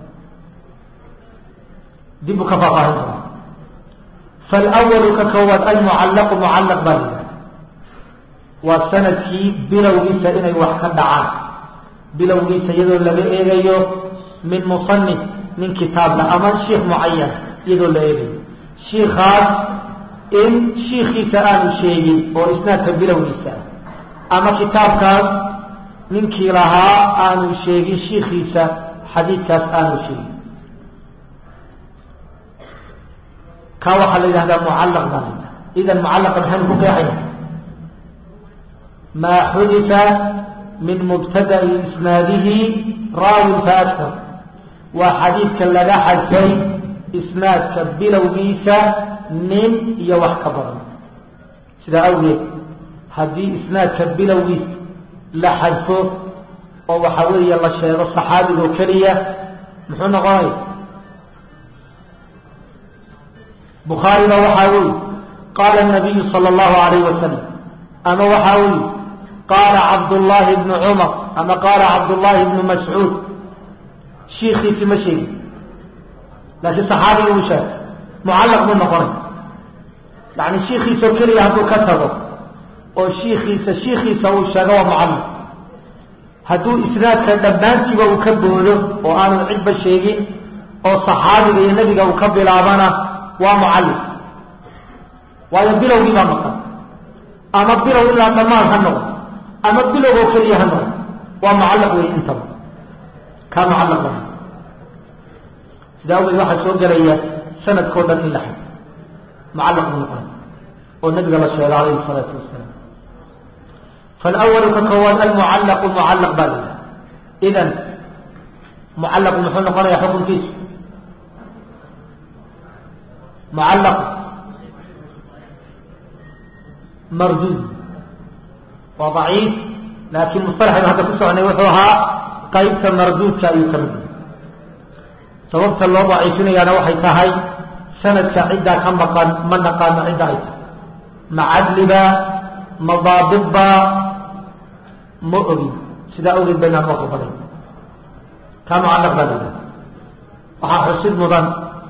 dib u ka faafaahin doona falwalu ka koowaad almucallaqu mucallaq baa la yidhaha waa sanadkii bilowgiisa inay wax ka dhacaan bilowgiisa iyadoo laga eegayo min musanif nin kitaabla ama shiikh mucayan iyadoo la eegayo shiikaas in shiikiisa aanu sheegin oo isnaadka bilowgiisa ah ama kitaabkaas ninkii lahaa aanu sheegin shiikiisa xadiidkaas aanu sheegin ka waxaa la yidhahdaa mucallaq baa la yidhaha idan mucallaqa maxaynu ku qeexaya maa xudifa min mubtada'i isnaadihi raawin fa aktar waa xadiidka laga xadfay isnaadka bilowgiisa nin iyo wax ka badan sidaa awgeed haddii isnaadka bilowgiisa la xadfo oo waxa weeye la sheego saxaabigoo keliya muxuu noqonaya bukhaariba waxaa weli qaala nabiyu sala allahu alayh wasalam ama waxaa weli qaala cabdullaahi bnu cumar ama qaala cabdullaahi bnu mascuud shiikiisi ma sheegin laakiin saxaabigi uu sheegay mucallaq buu noqonay yani shiikiisoo keliya hadduu ka tago oo shiikiisa shiikiisa uu sheego waa mucallaq hadduu isnaadka dhammaantiiba uu ka boodo oo aanu cidba sheegin oo saxaabiga iyo nebiga uu ka bilaabana waa mucalliq waayo bilowgii baa maqan ama bilow ilaa dhammaan ha noqdo ama bilow oo keliya ha noqdo waa mucallaq wey intaba kaa mucallaq ba sidaa awgeed waxaa soo gelaya sanadkao dhan in la xado mucallaq buu noqonay oo nabiga la sheegay alayhi salaatu wasalaam falwalu ka koowaad almucallaqu mucallaq baa la yidhaha idan mucallaqu muxuu noqonaya xukunkiisu mucallaq marduud waa daciif laakiin musalaxaynu hadda ku soconay wuxuu ahaa qaybta marduudka ayuu ka mid yahay sababta loo daciifinayaana waxay tahay sanadka ciddaa ka maqan ma naqaano cidda ay tahay ma cadliba ma daabidba ma ogin sidaa ogeed baynaan waa baday kaa mucallaq baa la waxaa xusid mudan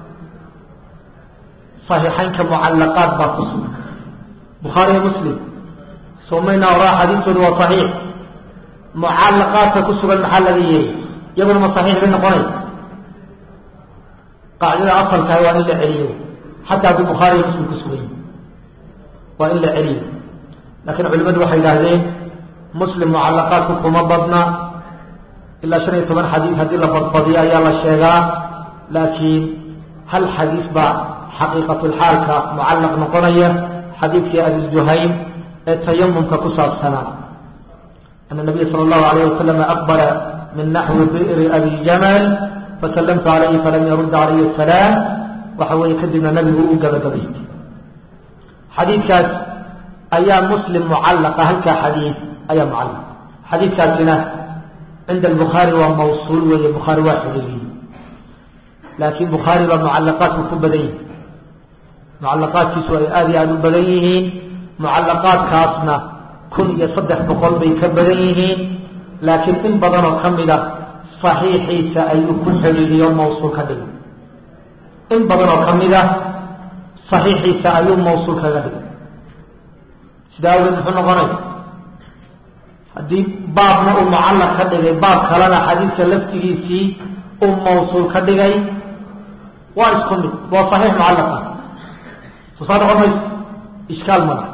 صaxiixaynka mucallaqaad baa ku sugan bukhaariyo muslim somayna oraa xadiistoodu waa صaxiix mucallaqaadka ku sugan maxaa laga yeeyay iyaguna ma صaxiix bay noqonay qaacidada asalkaah waa in la celiyo xataa hadduu bukhaariyo muslim ku sugan yahi waa in la celiyo laakiin culimadu waxay yidhaahdeen muslim mucallaqaadku kuma badna ilaa shan iyo toban xadiis haddii la badbadiyo ayaa la sheegaa laakiin hal xadiis baa xaqiiqatulxaalka mucallaq noqonaya xadiidkii abi juhaym ee tayamumka ku saabsanaa ana nabiya sala allahu alayh wasalam aqbala min naxwi bi'ri abi jamal fasallamtu calayhi falam yarud calayhi asalaam waxa weeye kadibna nabigu u gabagabaystay xadiidkaas ayaa muslim mucallaqa halkaa xadiid ayaa mucallaq xadiidkaasina cinda albukhaari waa mawsuul weeye bukhaari waa xidhiiriyey laakiin bukhaari baa mucallaqaadku ku badan yihi mucallaqaadkiisu ay aada iyo aada u badan yihiin mucallaqaadkaasna kun iyo saddex boqol bay ka badan yihiin laakiin in badanoo ka mid a saxiixiisa ayuu ku xidhiiriyo mawsuul ka dhigay in badanoo ka mid a saxiixiisa ayuu mawsuul kaga dhigay sidaa awgeed muxuu noqonay haddii baabna uu mucallaq ka dhigay baab kalena xadiidka laftigiisii uu mawsuul ka dhigay waa isku mid waa saxiix mucallaqa soo saa noqon mayso ishkaal mala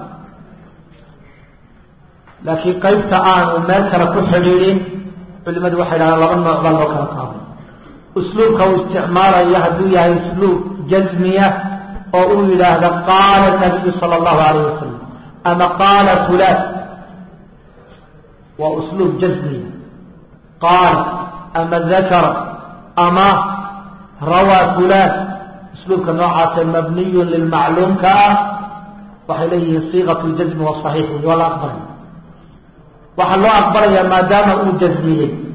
laakiin qaybta aanu meel kale ku xidhiidhin culimadu waxay dhahdaan laba nooc baa loo kala qaaday usluubka uu isticmaalayo hadduu yahay usluub jazmiya oo uu yidhaahda qaala nabiyu sala allahu alayh wasalam ama qaala fulaan waa usluub jazmiya qaala ama dakara ama rawaa fulaan usluubka noocaase mabniyun lilmacluumka ah waxay leeyihiin siiqat ljazmi waa saxiix wey waa la aqbalaya waxaa loo aqbalayaa maadaama uu jazmiyey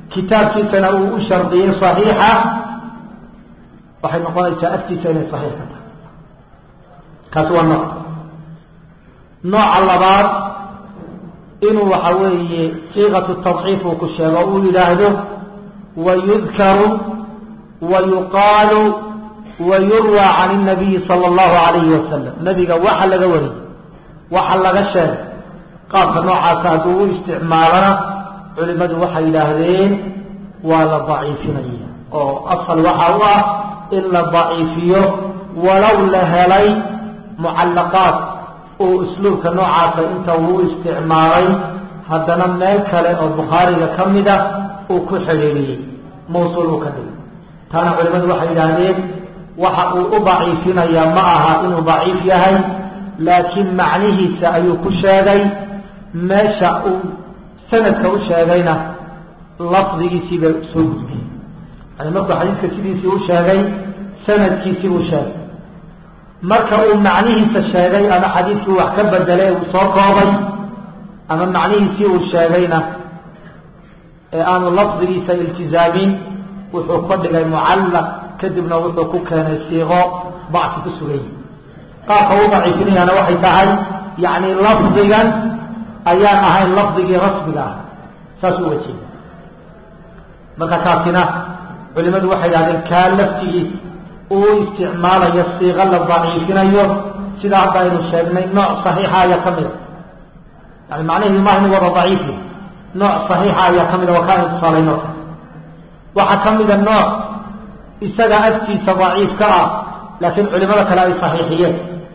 kitaabkiisana uu u shardiyey صaxiixa waxay noqonaysaa agtiisa inay صaxiix ka tahay kaasi waa nooc nooca labaad inuu waxa weeye siiqatu tadciif uu ku sheego uu yidhaahdo wayudkaru wayuqaalu wayurwى can الnabiyi salى اllahu alayhi wasalam nabiga waxa laga wariyey waxa laga sheegay qaabka noocaasa hadduu u isticmaalana culimadu waxay yidhaahdeen waa la daciifinaya oo asal waxa u ah in la daciifiyo walow la helay mucallaqaat uu usluubka noocaasa inta uu isticmaalay haddana meel kale oo bukhaariga ka mida uu ku xidhiiriyey mawsuul uu ka dhigay taana culimadu waxay yidhaahdeen waxa uu u daciifinayaa ma aha inuu daciif yahay laakiin macnihiisa ayuu ku sheegay meesha uu sanadka u sheegayna lafdigiisiibay soo gudbiyey yani markuu xadiidka sidiisii u sheegay sanadkiisii uu sheegay marka uu macnihiisa sheegay ama xadiidkii wax ka bedelay uu soo koobay ama macnihiisii uu sheegayna ee aanu lafdigiisa iltizaamin wuxuu ka dhigay mucallaq kadibna wuxuu ku keenay siiqo bacsi ku sugay qaabka u daciifinayaana waxay tahay yacni lafdigan ayaan ahayn lafdigii rasmiga ah saas u wajeeda marka kaasina culimadu waxay yidhahdeen kaa laftigiis uu isticmaalayo siiqo la daciifinayo sida hadda aynu sheegnay nooc saxiixa ayaa ka mida yani macnaheedu maaha inu wada daciifi nooc saxiixa ayaa ka mida waa kaa aynu tusaalayno waxaa ka mida nooc isaga agtiisa daciif ka ah laakiin culimada kale ay saxiixiyeen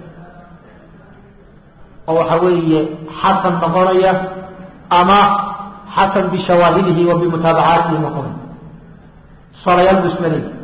oo waxa weeye xasan noqonaya ama xasan bishawaahidihi wa bimutaabacaatihi noqonaya salayaal buu isma leeyi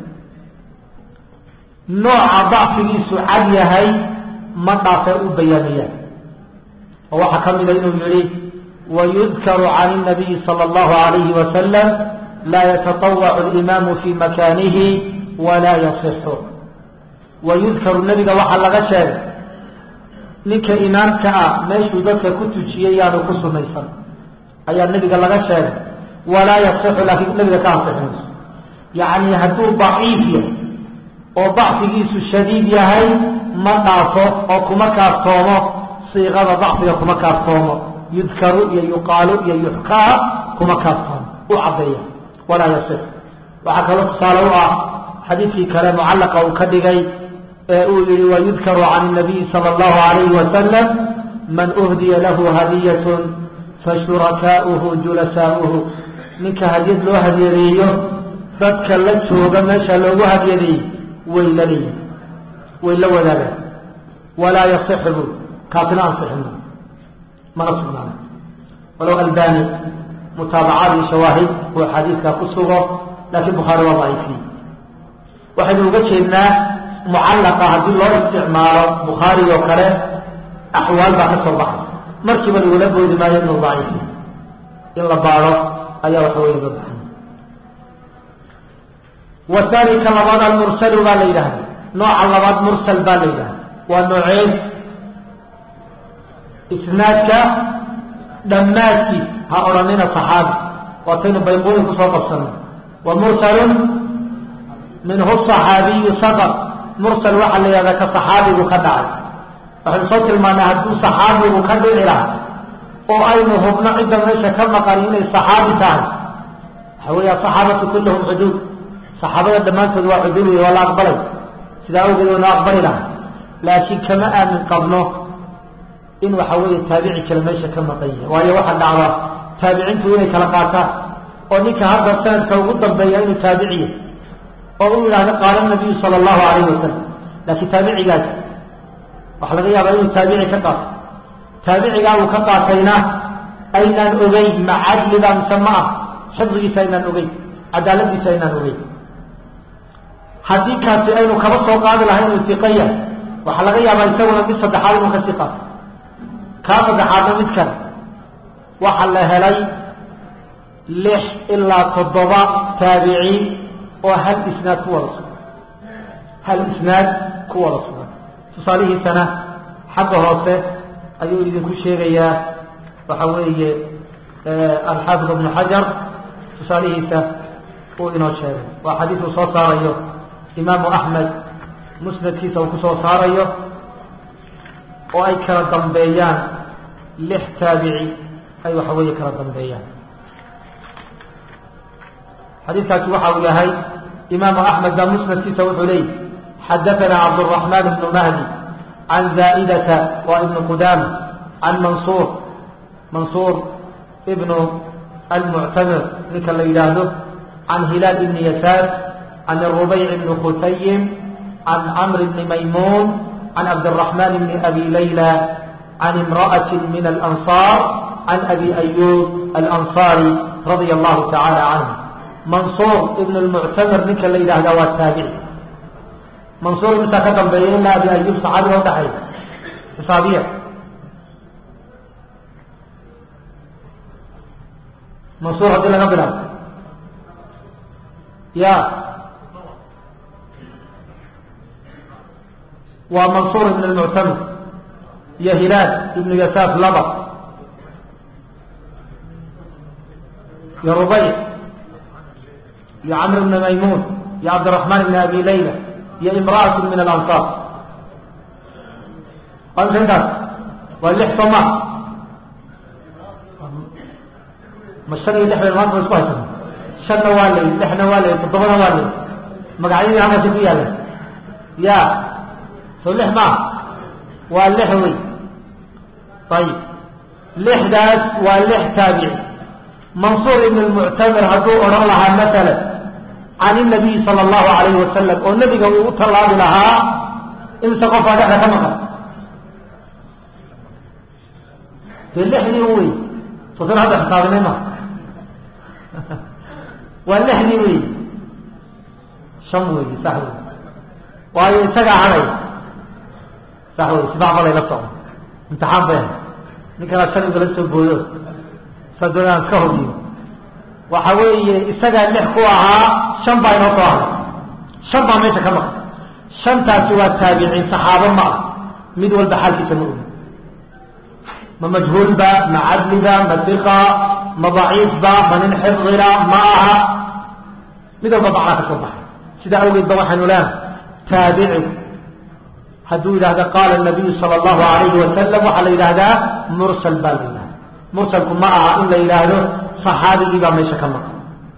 nooca dacfigiisu cad yahay ma dhaafee u bayaamiyaan oo waxaa ka mida inuu yihi wayudkaru can الnabiyi salى اllahu alayhi wasalam laa yataطawacu اlimaamu fi makanihi walaa yasixu wayudkaru nebiga waxaa laga sheegay ninka imaamka ah meeshuu dadka ku tujiyey yaanu ku sunaysan ayaa nebiga laga sheegay walaa yasixu laakiin nebiga ka ansixinayso yacni hadduu daciif yahay oo dacfigiisu shadiid yahay ma dhaafo oo kuma kaaftoomo siiqada dacfiga kuma kaaftoomo yudkaru iyo yuqaalu iyo yuxkaa kuma kaaftoomo u caddeeya walaa yasix waxaa kaloo tusaale u ah xadiidkii kale mucallaqa uu ka dhigay ee uu yihi wayudkaru can الnabiyi salى اllahu alayhi wasalam man uhdiya lahu hadiyatun fashurakaauhu julasaauhu ninka hadiyad loo hadiyadeeyo dadka la jooga meesha loogu hadyadeeyey way la leeyihin way la wadaagaan walaa yasixu bu kaasina ansixin mana sugnaana walow albani mutaabacaad iyo shawaahid uu xadiidkaa ku sugo laakiin bukhaari waa daciifiyey waxaynu uga jeednaa mucallaqa haddii loo isticmaalo bukhaari oo kale axwaal baa ka soo baxay markiiba lagula boodi maayo inuu daciifiy in la baado ayaa waxa weya loo baxay wathani ka labaad almursalu baa la yidhahda nooca labaad mursal baa la yidhahda waa nooceen isnaadka dhammaadkiis ha odhanina saxaabi waataynu bayquuni kusoo qabsano wa mursalun minhu صaxaabiyu saqط mursal waxaa la yihahdaa ka saxaabigu ka dhacay waxaynu soo tilmaanay hadduu saxaabigu ka dhici laha oo aynu hubno cidda meesha ka maqan inay saxaabi tahay waxa weya saxaabatu kulluhum cuduul saxaabada dhammaantood waa cuduul wey waa la aqbalay sidaa awgeed waynu aqbali laha laakiin kama aamin qabno in waxa weeye taabici kale meesha ka maqan yahay waayo waxaa dhacda taabiciintu inay kala qaataan oo ninka hadda sanadka ugu dambeeya inuu taabiciya oo u yidhahdo qaala nabiyu sala allahu alayhi wasalam laakiin taabicigaas waxaa laga yaabaa inuu taabici ka qaato taabicigaa uu ka qaatayna aynaan ogeyn ma cadliba mise ma ah xifdigiisa aynaan ogeyn cadaaladiisa aynaan ogeyn haddii kaasi aynu kaba soo qaadi lahay inuu iqa yahay waxaa laga yaabaa isaguna mid saddexaad inuu kasii qaato kaa saddexaadna mid kale waxaa la helay lix ilaa toddoba taabiciin oo hal isnaad ku wada sugan hal isnaad ku wada sugan tusaalihiisana xagga hoose ayuu idinku sheegayaa waxa weeye alxaafid ibnu xajar tusaalihiisa uu inoo sheegay waa xadiis uu soo saarayo imaamu axmed musnadkiisa uu kusoo saarayo oo ay kala dambeeyaan lix taabici ay waxa weeye kala dambeeyaan xadiiskaasi waxa uu yahay imaamu axmed baa musnadkiisa wuxuu leeyay xadaثana cabdالرaحman بn mahdi can zaa'idata wa ibn qudama can mansuur mansuur ibnu almuctamir ninka la yidhaahdo can hilaal ibni yasaar can الrubayc bni khutayim can camr bni maymuun can cabdالرaحman bni abi layla can imraأaة min alanصاar can abi ayub alanصaari radia allahu tacala canh mansuur ibn lmuctamir ninka la yidhaahdaa waa taabici mansuur misaa ka dambeeya ilaa abi ayub saxaabiga udhaxay xisaabiya mansuur haddii laga bilaabo ya waa mansuur ibn lmuctamir iyo hilaal ibnu yasaaf laba iyo rubayc iyo camr bn maymuun iyo cabdiraحman bn abi layla iyo imra'at min alanصaar waa imsa intaas waa lix soo ma ma shan iyo lix bay maanta isku haysana shanna waa lay lixna waa lay toddobana waa lay magacyadii halkaasi ku yaala ya soo lix maa waa lix wey ayib lixdaas waa lix taabici mansuur ibn lmuctamir hadduu odhan lahaa maala can inabiyi sala allahu alayhi wasalam oo nebiga uu u tallaabi lahaa imse qofaa dhexda ka maqan dee lixdii u wey sosan hadda xisaabinay ma waa lixdii wey shan wey sax wey waayo isagaa haday sax wey sibac balay la socdo imtixaan bay ninkanaa shan igala soo boodo saa doonaan iska hodiyo waxa weeye isagaa lix ku ahaa shan baa inoo soo haray shan baa meesha ka maqan shantaasi waa taabiciin saxaabo ma ah mid walba xaalkiisa ma ogi ma majhuulba ma cadliba ma diqa ma daciifba ma nin xifdila ma aha mid walba macnaa ka soo baxay sidaa awgeed ba waxaynu leehay taabicigu hadduu yidhahda qaala nabiyu sala allahu alayhi wasalam waxaa la yidhaahdaa mursal baa la yidhahda mursalku ma aha in la yidhaahdo saxaabigii baa meesha ka maqan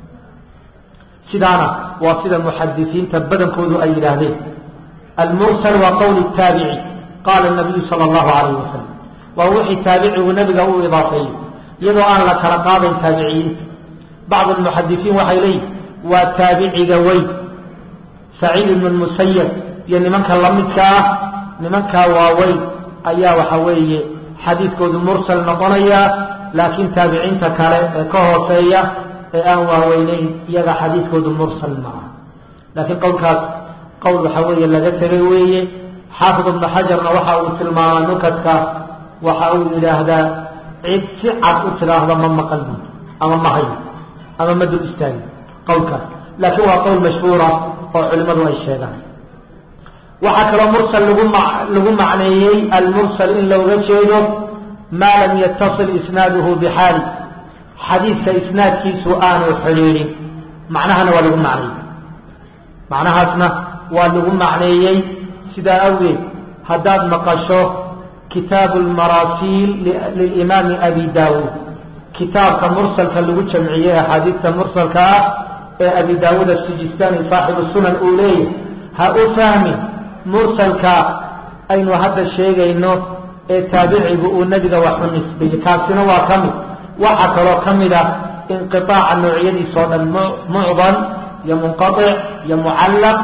sidaana waa sida muxadisiinta badankoodu ay yidhaahdeen almursal waa qowl taabici qaala nabiyu sala allahu alayhi wasalam waa wixii taabicigu nabiga u idaafeeyey iyadoo aan la kala qaadayn taabiciyiinta bacd almuxadisiin waxay leeyihin waa taabiciga weyn saciid ibnu lmusayab iyo nimanka lamidka ah nimankaa waaweyn ayaa waxa weeye xadiidkoodu mursal noqonaya laakiin taabiciinta kale ee ka hooseeya ee aan waaweyneyn iyaga xadiidkoodu mursal maaha laakiin qowlkaas qowl waxa weeye laga tegay weeye xaafid ibnu xajarna waxa uu tilmaamaa nukadka waxa uu yidhaahdaa cid si cad u tidhaahda ma maqal buud ama ma hayo ama ma dul istaagi qowlkaas laakiin waa qowl mashhuura oo culimadu ay sheegaan waxaa kaloo mursal lagu ma lagu macneeyey almursal in looga jeedo maa lam yatasil isnaaduhu bixaali xadiidka isnaadkiisu aanu xidhiidhin macnahana waa lagu macneeyey macnahaasna waa lagu macneeyey sidaa awgeed haddaad maqasho kitaabu lmaraasiil lilimaami abi daawuud kitaabka mursalka lagu jamciyey axaadiidta mursalka ah ee abi daawuud asijistani saaxibu sunan uu leeyahy ha u fahmin mursalka aynu hadda sheegayno ee taabicigu uu nebiga wax u nisbeeyey kaasina waa ka mid waxaa kaloo ka mid ah inqiaaca noocyadiisa oo dhan mucdan iyo munqaic iyo mucallaq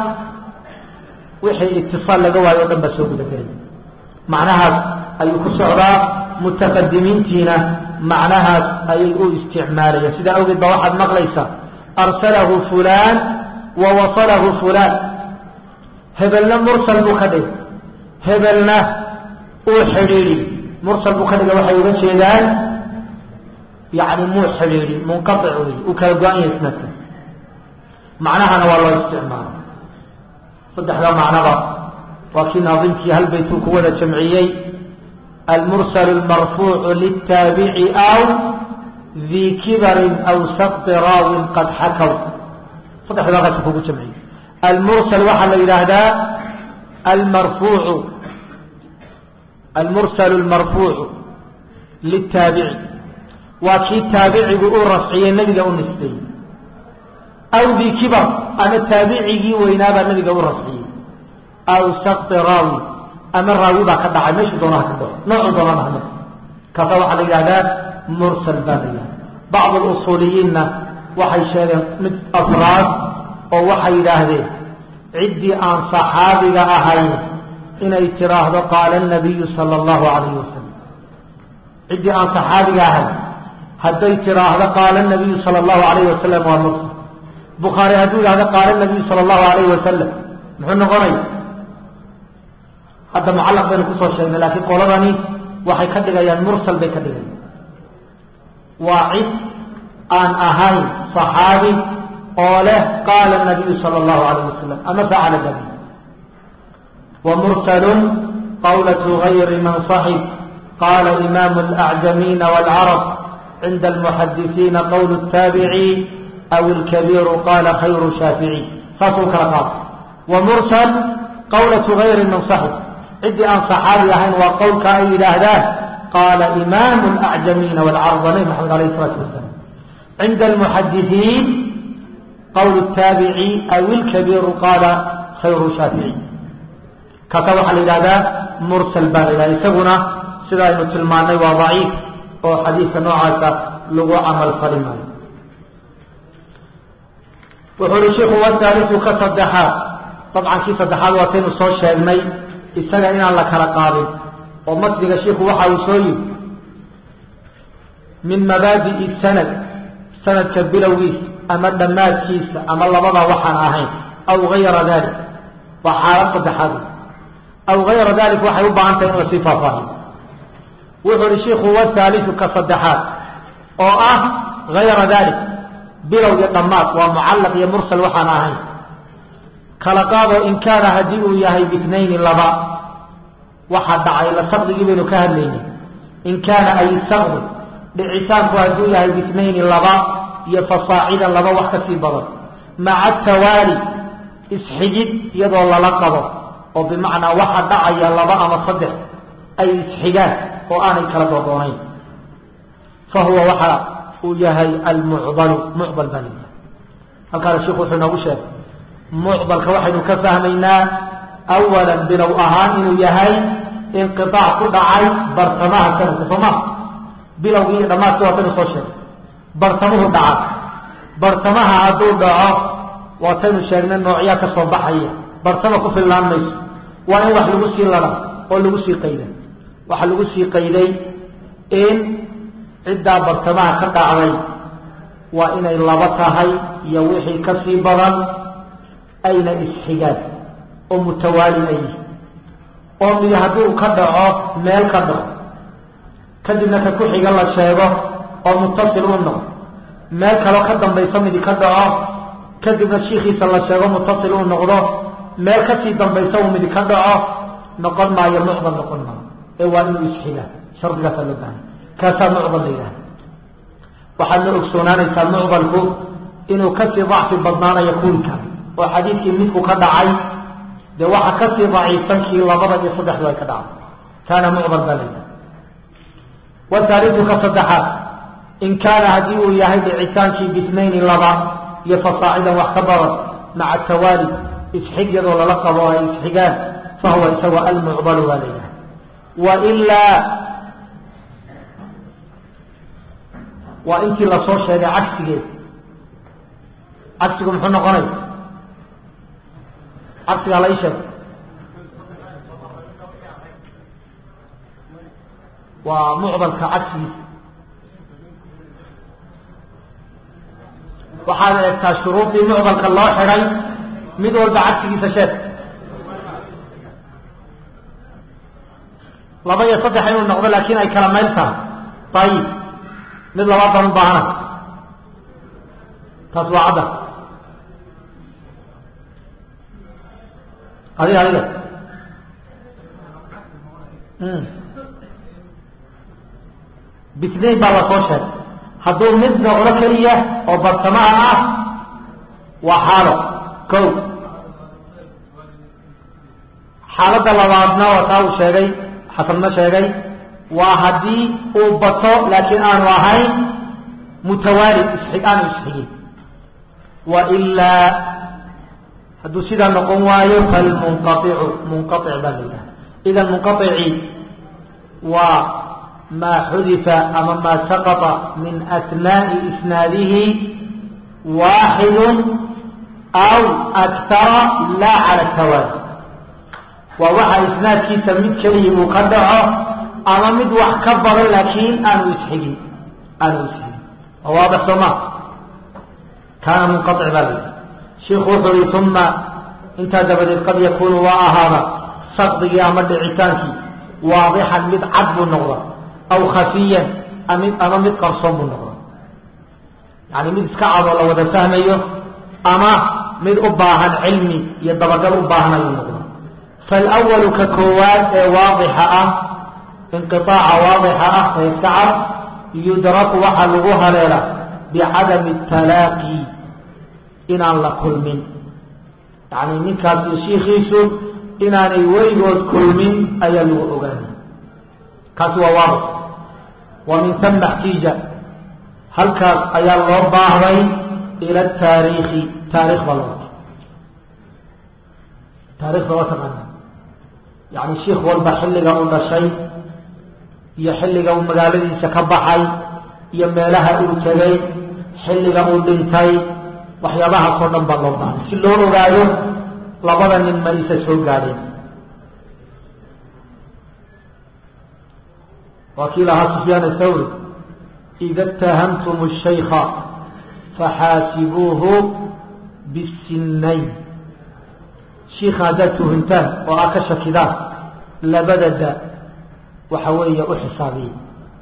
wixii itisaal laga waayo o dhan baa soo gudagelay macnahaas ayuu ku socdaa mutaqadimiintiina macnahaas ayay u isticmaalayeen sidaa awgeed baa waxaad maqlaysaa arsalahu fulaan wa wasalahu fulaan hebelna mursal buu ka dhigay hebelna uu xidhiidhi mursal buu ka dhigay waxay uga jeedaan yani muu xidhiidhi munqaic wey uu kala go-an yahay isnadka macnahana waa loo isticmaala saddexda macnaba waa kii naadimkii hal baytuu ku wada jamciyey almursal almarfuucu liltaabici aw dii kibarin aw sakti raawin qad xakaw saddexda halkaasi kugu jamciye almursal waxaa la yidhaahdaa almarfuucu almursal lmarfuucu litaabici waa kii taabicigu u rafciyey nabiga u nisbeeyey aw dii kibar ama taabicigii weynaabaa nabiga u rafciyey aw sakti raawi ama raawi baa ka dhacay meeshu doonaha ka dhaco noocu doonana hama kaasa waxaa la yidhahdaa mursal baa la yidhahda bacd alusuuliyiinna waxay sheegeen mid afraad oo waxay yidhaahdeen ciddii aan saxaabiga ahayn inay tiraahdo qaala nabiyu sala allahu calayhi wasalam ciddii aan saxaabiga ahayn hadday tiraahdo qaala nabiyu sala allahu calayhi wasalam waa mursal bukhaari hadduu yidhahdo qaala nabiyu sala allahu calayhi wasalam muxuu noqonaya hadda mucallaq baynu kusoo sheegnay laakiin qoladani waxay ka dhigayaan mursal bay ka dhigayaan waa cid aan ahayn صaxaabi oo leh qaala الnabiyu salى اllahu alayه wasalam ama facala nabi wamursalu qawlaة غayri man صaxib qala imam اlأcjamiina wاlcarab cinda اlmuxadisiina qowl الtaabici aw اlkabiiru qala khayru shaafici saasuu kala qaada wamursal qawlaة غayri man صaxib ciddii aan صaxaabi ahayn waa qowlka ay yidhaahdaan qaala imam اlأcjamiina wاlcarab waa nabi maxamed alayh الsalaatu wasalam cinda almuxadisiin qowl الtaabici aw ilkabiiru qaala khayru shaafici kaasa waxaa la yidhahdaa mursal baa la yidhahda isaguna sida aynu tilmaanay waa daciif oo xadiidka noocaasa lagu camal fali maayo wuxuu uhi shiku wahaaliu ka saddexaad dabcan kii saddexaad waataynu soo sheegnay isaga inaan la kala qaadin oo matniga shiku waxa uu soo yiri min mabaadi'i sanad sanadka bilowgiisa ama dhammaadkiisa ama labada waxaan ahayn aw gayra dalik waa xaalad saddexaad aw gayra dalik waxay u baahan tahay in lasii faahfaahiyo wuxuu uhi shiku wahaaliu ka saddexaad oo ah gayra dalik bilow iyo dhammaad waa mucallaq iyo mursal waxaan ahayn kala qaado in kaana haddii uu yahay bitnayni laba waxaa dhacay la saqdigii baynu ka hadlaynay in kaana ay saqdi dhicitaanku hadduu yahay bitnayni laba iyo fasaacida laba wax ka sii badan maca tawaali isxigid iyadoo lala qabo oo bimacnaa waxa dhacaya laba ama saddex ay isxigaan oo aanay kala dooddoonayn fa huwa waxa uu yahay almucdalu mucdal baa laya halkaana sheikhu wuxuu inoogu sheegay mucdalka waxaynu ka fahmaynaa awalan bilow ahaan inuu yahay inqiaac ku dhacay bartamaha sanadka soo maa bilowgii iyo dhammaadkii waataynu soo sheegay bartamuhu dhaca bartamaha hadduu dhaco waataynu sheegnay noocyaa ka soo baxaya bartama ku fillaan mayso waa in wax lagu sii lada oo lagu sii qayday waxaa lagu sii qayday in ciddaa bartamaha ka dhacday waa inay laba tahay iyo wixii ka sii badan ayna isxigaan oo mutawaali ay yihi oo mid hadduu ka dhaco meel ka dhaco kadibna ka ku xiga la sheego oo mutasil u noqdo meel kaloo ka dambaysa midi ka dhaco kadibna shiikiisa la sheego mutasil uu noqdo meel kasii dambaysa uu midi ka dhaco noqon maayo mucdal noqon maayo ee waa inuu isxigaa shardigaasaa loo bahay kaasaa mucdal la yidhaha waxaadna ogsoonaanaysaa mucdalku inuu kasii dacfi badnaanayo kuwi kale oo xadiidkii midku ka dhacay dee waxa kasii daciifsan kii labada iyo saddexdu ay ka dhacday kaana mucdal baa la yidhaha wahaalidu ka saddexaad in kaana haddii uu yahay dhicitaankii bitnayni laba iyo fasaacidan wax ka badan maca tawaali isxig yadoo lala qabo ay isxigaan fahuwa isagoo almucdalu baa la yidhaha wailaa waa intii lasoo sheegay cagsigeed cagsigu muxuu noqonay cagsigaa la ii sheegay waa mucdalka cagsigiisa waxaad eegtaa shuruudii mucdalka loo xidhay mid walba cagsigiisa sheeg laba iyo saddex inuu noqdo laakin ay kala mayl tahay ayib mid labaad baan u baahana taas waa cadda adiga adiga bitnayn baa lasoo sheegay hadduu mid noqdo keliya oo barsamaha ah waa xaalo ko xaaladda labaadna waa taa uu sheegay xasanna sheegay waa haddii uu bato laakiin aanu ahayn mutawaali isxig aanu isxigin wa ilaa hadduu sidaa noqon waayo falmunqaicu munqaic baa la yidhaha idan munqaici waa maa xudifa ama maa saqطa min asnaaءi isnaadihi waaxidu aw aktara laa cala tawaali waa waxa isnaadkiisa mid keliya uu ka dhaco ama mid wax ka badan laakiin aanu isxigin aanu isxigin waa waadix sooma kaana munqaic baa la yidhaha shiku wuxuu yihi uma intaa dabadeed qad yakunu waa ahaada sakdigii ama dhicitaankii waadixan mid cad buu noqda aw khafiyan ama mid qarsoon buu noqda yani mid iska cadoo la wada fahmayo ama mid u baahan cilmi iyo dabagal u baahan ayuu noqda falwalu ka koowaad ee waadixa ah inqiaaca waadixa ah ee iska cad yudraku waxaa lagu haleela bicadami talaaqi inaan la kulmin yani ninkaas iyo shiikiisu inaanay weligood kulmin ayaa lagu ogaanay kaasi waa waadix wa min tama xtiija halkaas ayaa loo baahday ila taariikhi taarikh baa loo taarikhda waa taqaana yani shiik walba xilliga uu dhashay iyo xilliga uu magaaladiisa ka baxay iyo meelaha uu tegay xilliga uu dhintay waxyaabahaasoo dhan baa loo baahay si loo ogaado labada nin ma isa soo gaadheen waa kii lahaa sufyaan athawri ida itahamtum الshayka faxaasibuuhu bisinayn shiika haddaad tuhuntaan oo aad ka shakidaan labada da waxa weeye u xisaabiya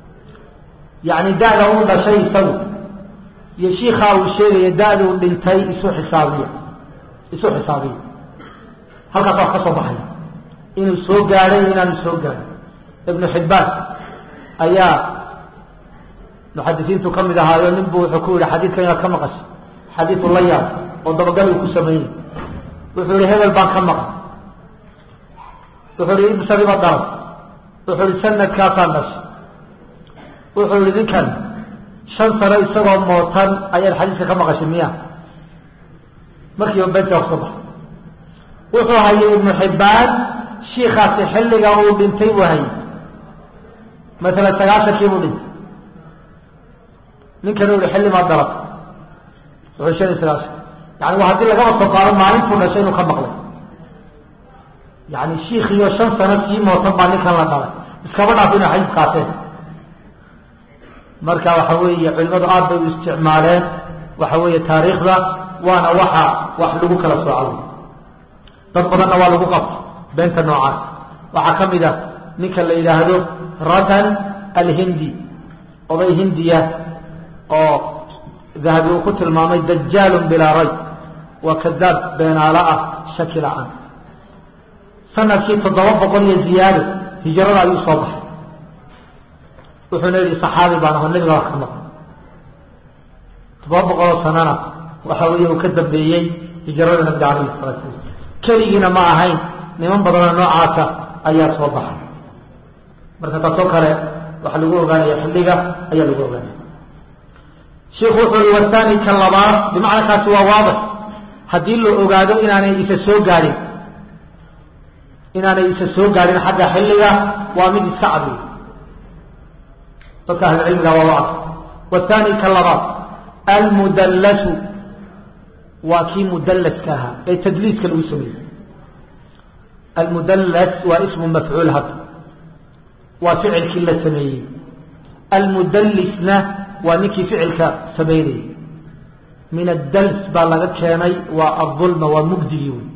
yani da-da uu dhashay isagu iyo shiikaa uu sheegaya da-da uu dhintay isu xisaabiya isu xisaabiya halkaas waa ka soo baxaya inuu soo gaadhay iyo inaanu soo gaadhin ibnu xibbaan ayaa muxadisiintu ka mid ahaayo nin buu wuxuu ku yihi xadiidkan inaad ka maqashay xadiidu la yaab oo dabagal uu ku sameynay wuxuu yihi hebel baan ka maqan wuxuu yihi ibsadiba dalab wuxuu yihi sanadkaasaan dhashay wuxuu yihi ninkan shan sano isagoo mootan ayaad xadiiska ka maqashay miya markiiba benta wax soo baxay wuxuu hayay ibnu xibbaan shiikaasi xilliga uu dhintay buu hayay masalan sagaashankii buu dhintay ninkan u yihi xilli maa dalab wuxuu shan iyo sagaashan yani waa haddii lagaba soo qaado maalintuu dhashay inuu ka maqlay yani shiikiyo shan sano sii mootan baa ninkan la dhalay iskaba dhaaf inay xadiis qaateen marka waxa weeye culimadu aad bay u isticmaaleen waxa weeye taariikhda waana waxa wax lagu kala sooco dad badanna waa lagu qabto beenta noocaas waxaa ka mid a ninka la yidhaahdo ratan alhindi oday hindiya oo dahabi uu ku tilmaamay dajaalun bilaa ray waa kadaab beenaalo ah shaki la-aan sanadkii toddoba boqol iyo ziyaado hijrada ayuu soo baxay wuxuuna yihi saxaabi baan aho nabiga wax ka maqan toddoba boqoloo sanana waxa weeye uu ka dambeeyey hijrada nabiga alayhi salatu sala keligiina ma ahayn niman badanoo noocaasa ayaa soo baxay marka taasoo kale waxaa lagu ogaanaya xilliga ayaa lagu ogaanaya shiku wuxuu i wathani ka labaad bimacna kaasi waa waadix haddii la ogaado inaanay isa soo gaadhin inaanay isa soo gaadhin xagga xilliga waa mid iska cadiy dadka ahlucilmiga waa waadix wathani ka labaad almudallasu waa kii mudallaska ahaa ee tadliiska lagu sameeyey almudallas waa ismu mafcuul hadda waa ficilkii la sameeyey almudallisna waa ninkii ficilka sameynayay min addals baa laga keenay waa adulma waa mugdigii wey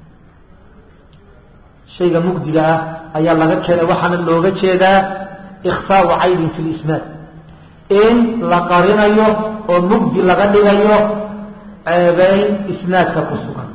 shayga mugdiga ah ayaa laga keenay waxaana looga jeedaa ikhfaau caybin fi lisnaad in la qarinayo oo mugdi laga dhigayo ceebeyn isnaadka ku sugan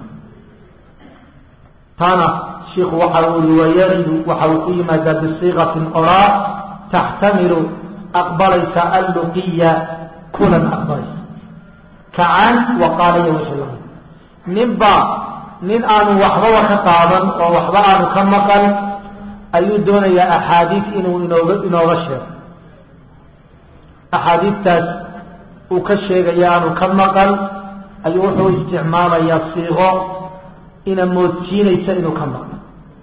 taana shiku waxa uu i wayaridu waxa uu ku yimaadaa bisiiqatin oraa taxtamilu aqbalaysa alluqiya kulan aqbalaysa kacan wa qaala iyo wixii lamid ninbaa nin aanu waxbaba ka qaadan oo waxba aanu ka maqan ayuu doonayaa axaadiis inuu inooga inooga sheego axaadiistaas uu ka sheegaya aanu ka maqan ayuu wuxuu isticmaalayaa siiqo ina moodsiinaysa inuu ka maqlo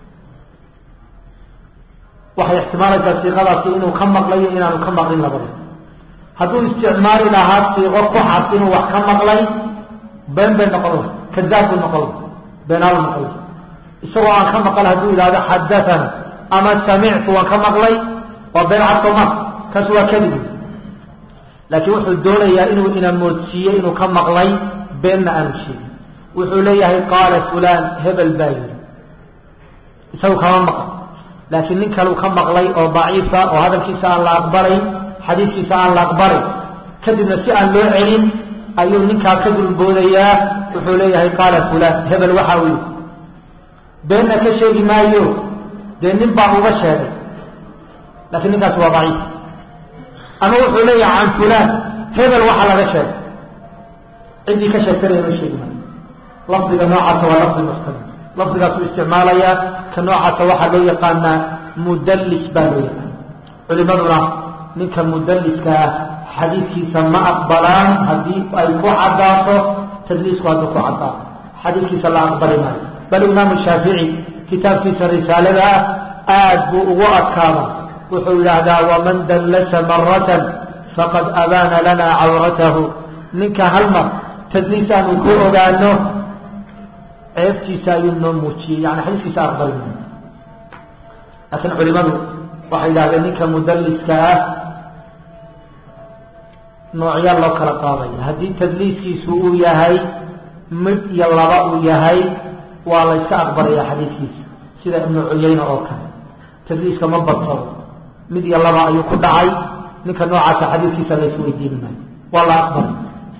waxay ixtimaalaysaa siiqadaasi inuu ka maqlayo inaanu ka maqlin labada hadduu isticmaali lahaa siiqo ku cad inuu wax ka maqlay been bay noqon lahay kadaab buu noqon lahay beenaalu noqon lahay isagoo aan ka maqal hadduu yidhahdo xadathana ama samictu waan ka maqlay waa been cad sooma kaas waa kadib laakiin wuxuu doonayaa inuu ina moodsiiyo inuu ka maqlay beenna aanu sheegin wuxuu leeyahay qaala fulan hebel baa yidhi isagu kama maqal laakiin nin kaleu ka maqlay oo daciifa oo hadalkiisa aan la aqbalay xadiiskiisa aan la aqbalay kadibna si aan loo celin ayuu ninkaa ka dulboodayaa wuxuu leeyahay qaala fulan hebel waxa uu yidhi beenna ka sheegi maayo dee nin baa uga sheegay laakiin ninkaasi waa daciif ama wuxuu leeyahay can fulan hebel waxa laga sheegay ciddii ka sheegtanaya ma sheegi maayo lafdiga noocaasa waa lafdi muxtamil lafdigaasuu isticmaalayaa ka noocaasa waxaa loo yaqaanaa mudallis baa loo yaqaana culimaduna ninka mudalliska ah xadiidkiisa ma aqbalaan haddii ay ku caddaato tadliisku hadduu ku caddaato xadiidkiisa la aqbali maayo bal imaamu shaafici kitaabkiisa risaalada ah aad buu ugu adkaada wuxuu yidhaahdaa waman dallasa maratan faqad abaana lana cawratahu ninka hal mar tadliis aanu ku ogaano ceebtiisa ayuu noo muujiyey yani xadiiskiisa aqbali maayo laakiin culimadu waxay yidhahdeen ninka mudalliska ah noocyaa loo kala qaadaya haddii tadliiskiisu uu yahay mid iyo laba uu yahay waa la yska aqbalaya xadiidkiisa sida ibnu cuyayna oo kale tadliiska ma badsado mid iyo laba ayuu ku dhacay ninka noocaasa xadiidkiisa la isweydiin maayo waa la aqbalay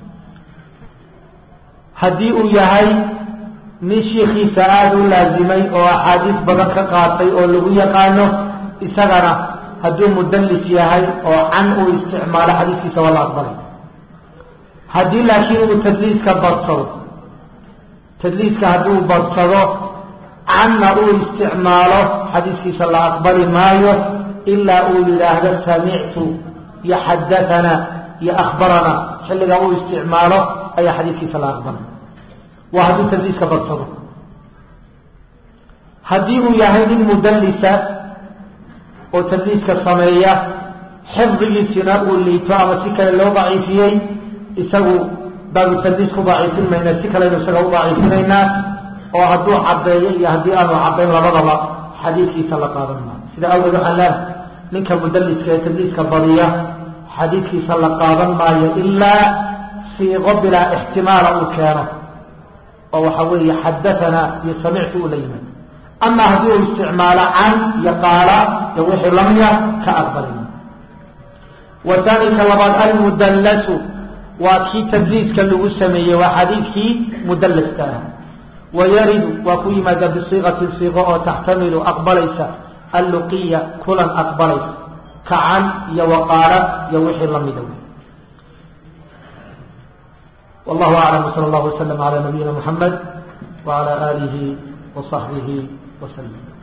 haddii uu yahay nin shiikiisa aada u laazimay oo axaadiis badan ka qaatay oo lagu yaqaano isagana hadduu mudallis yahay oo can uu isticmaalo xadiiskiisa waa la aqbalay haddii laakiin uu tadliiska badsado tadliiska hadduu badsado canna uu isticmaalo xadiiskiisa la aqbali maayo ilaa uu yidhaahdo samictu iyo xadathana iyo akhbarana xilliga uu isticmaalo ayaa xadiiskiisa la aqbalay waa hadduu tadliiska badsado haddii uu yahay nin mudallisa oo tadliiska sameeya xifdigiisina uu liito ama si kale loo daciifiyey isagu baanu tadliis ku daciifin mayna si kaleynu isaga u daciifinaynaa oo hadduu caddeeyo iyo haddii aanu caddayn labadaba xadiidkiisa la qaadan maayo sida awgeed waxaan leehay ninka mudalliska ee tadliiska badiya xadiidkiisa la qaadan maayo ilaa siiqo bilaa ixtimaala uu keeno oo waxa weeye xadathana iyo samictu uu la yimaado ama haddii uu isticmaalo can iyo qaala iyo wixii lamida ka aqbalay wataanika labaad almudallasu waa kii tadliiska lagu sameeyey waa xadiidkii mudallaska ah wayaridu waa ku yimaada bisiiqatin siiqo oo taxtamilu aqbalaysa alluqiya kulan aqbalaysa ka can iyo waqaala iyo wixii lamida wallahu aclam wsala allahu waslama cala nabiyina muxamed wacala aalihi wasaxbihi وسلم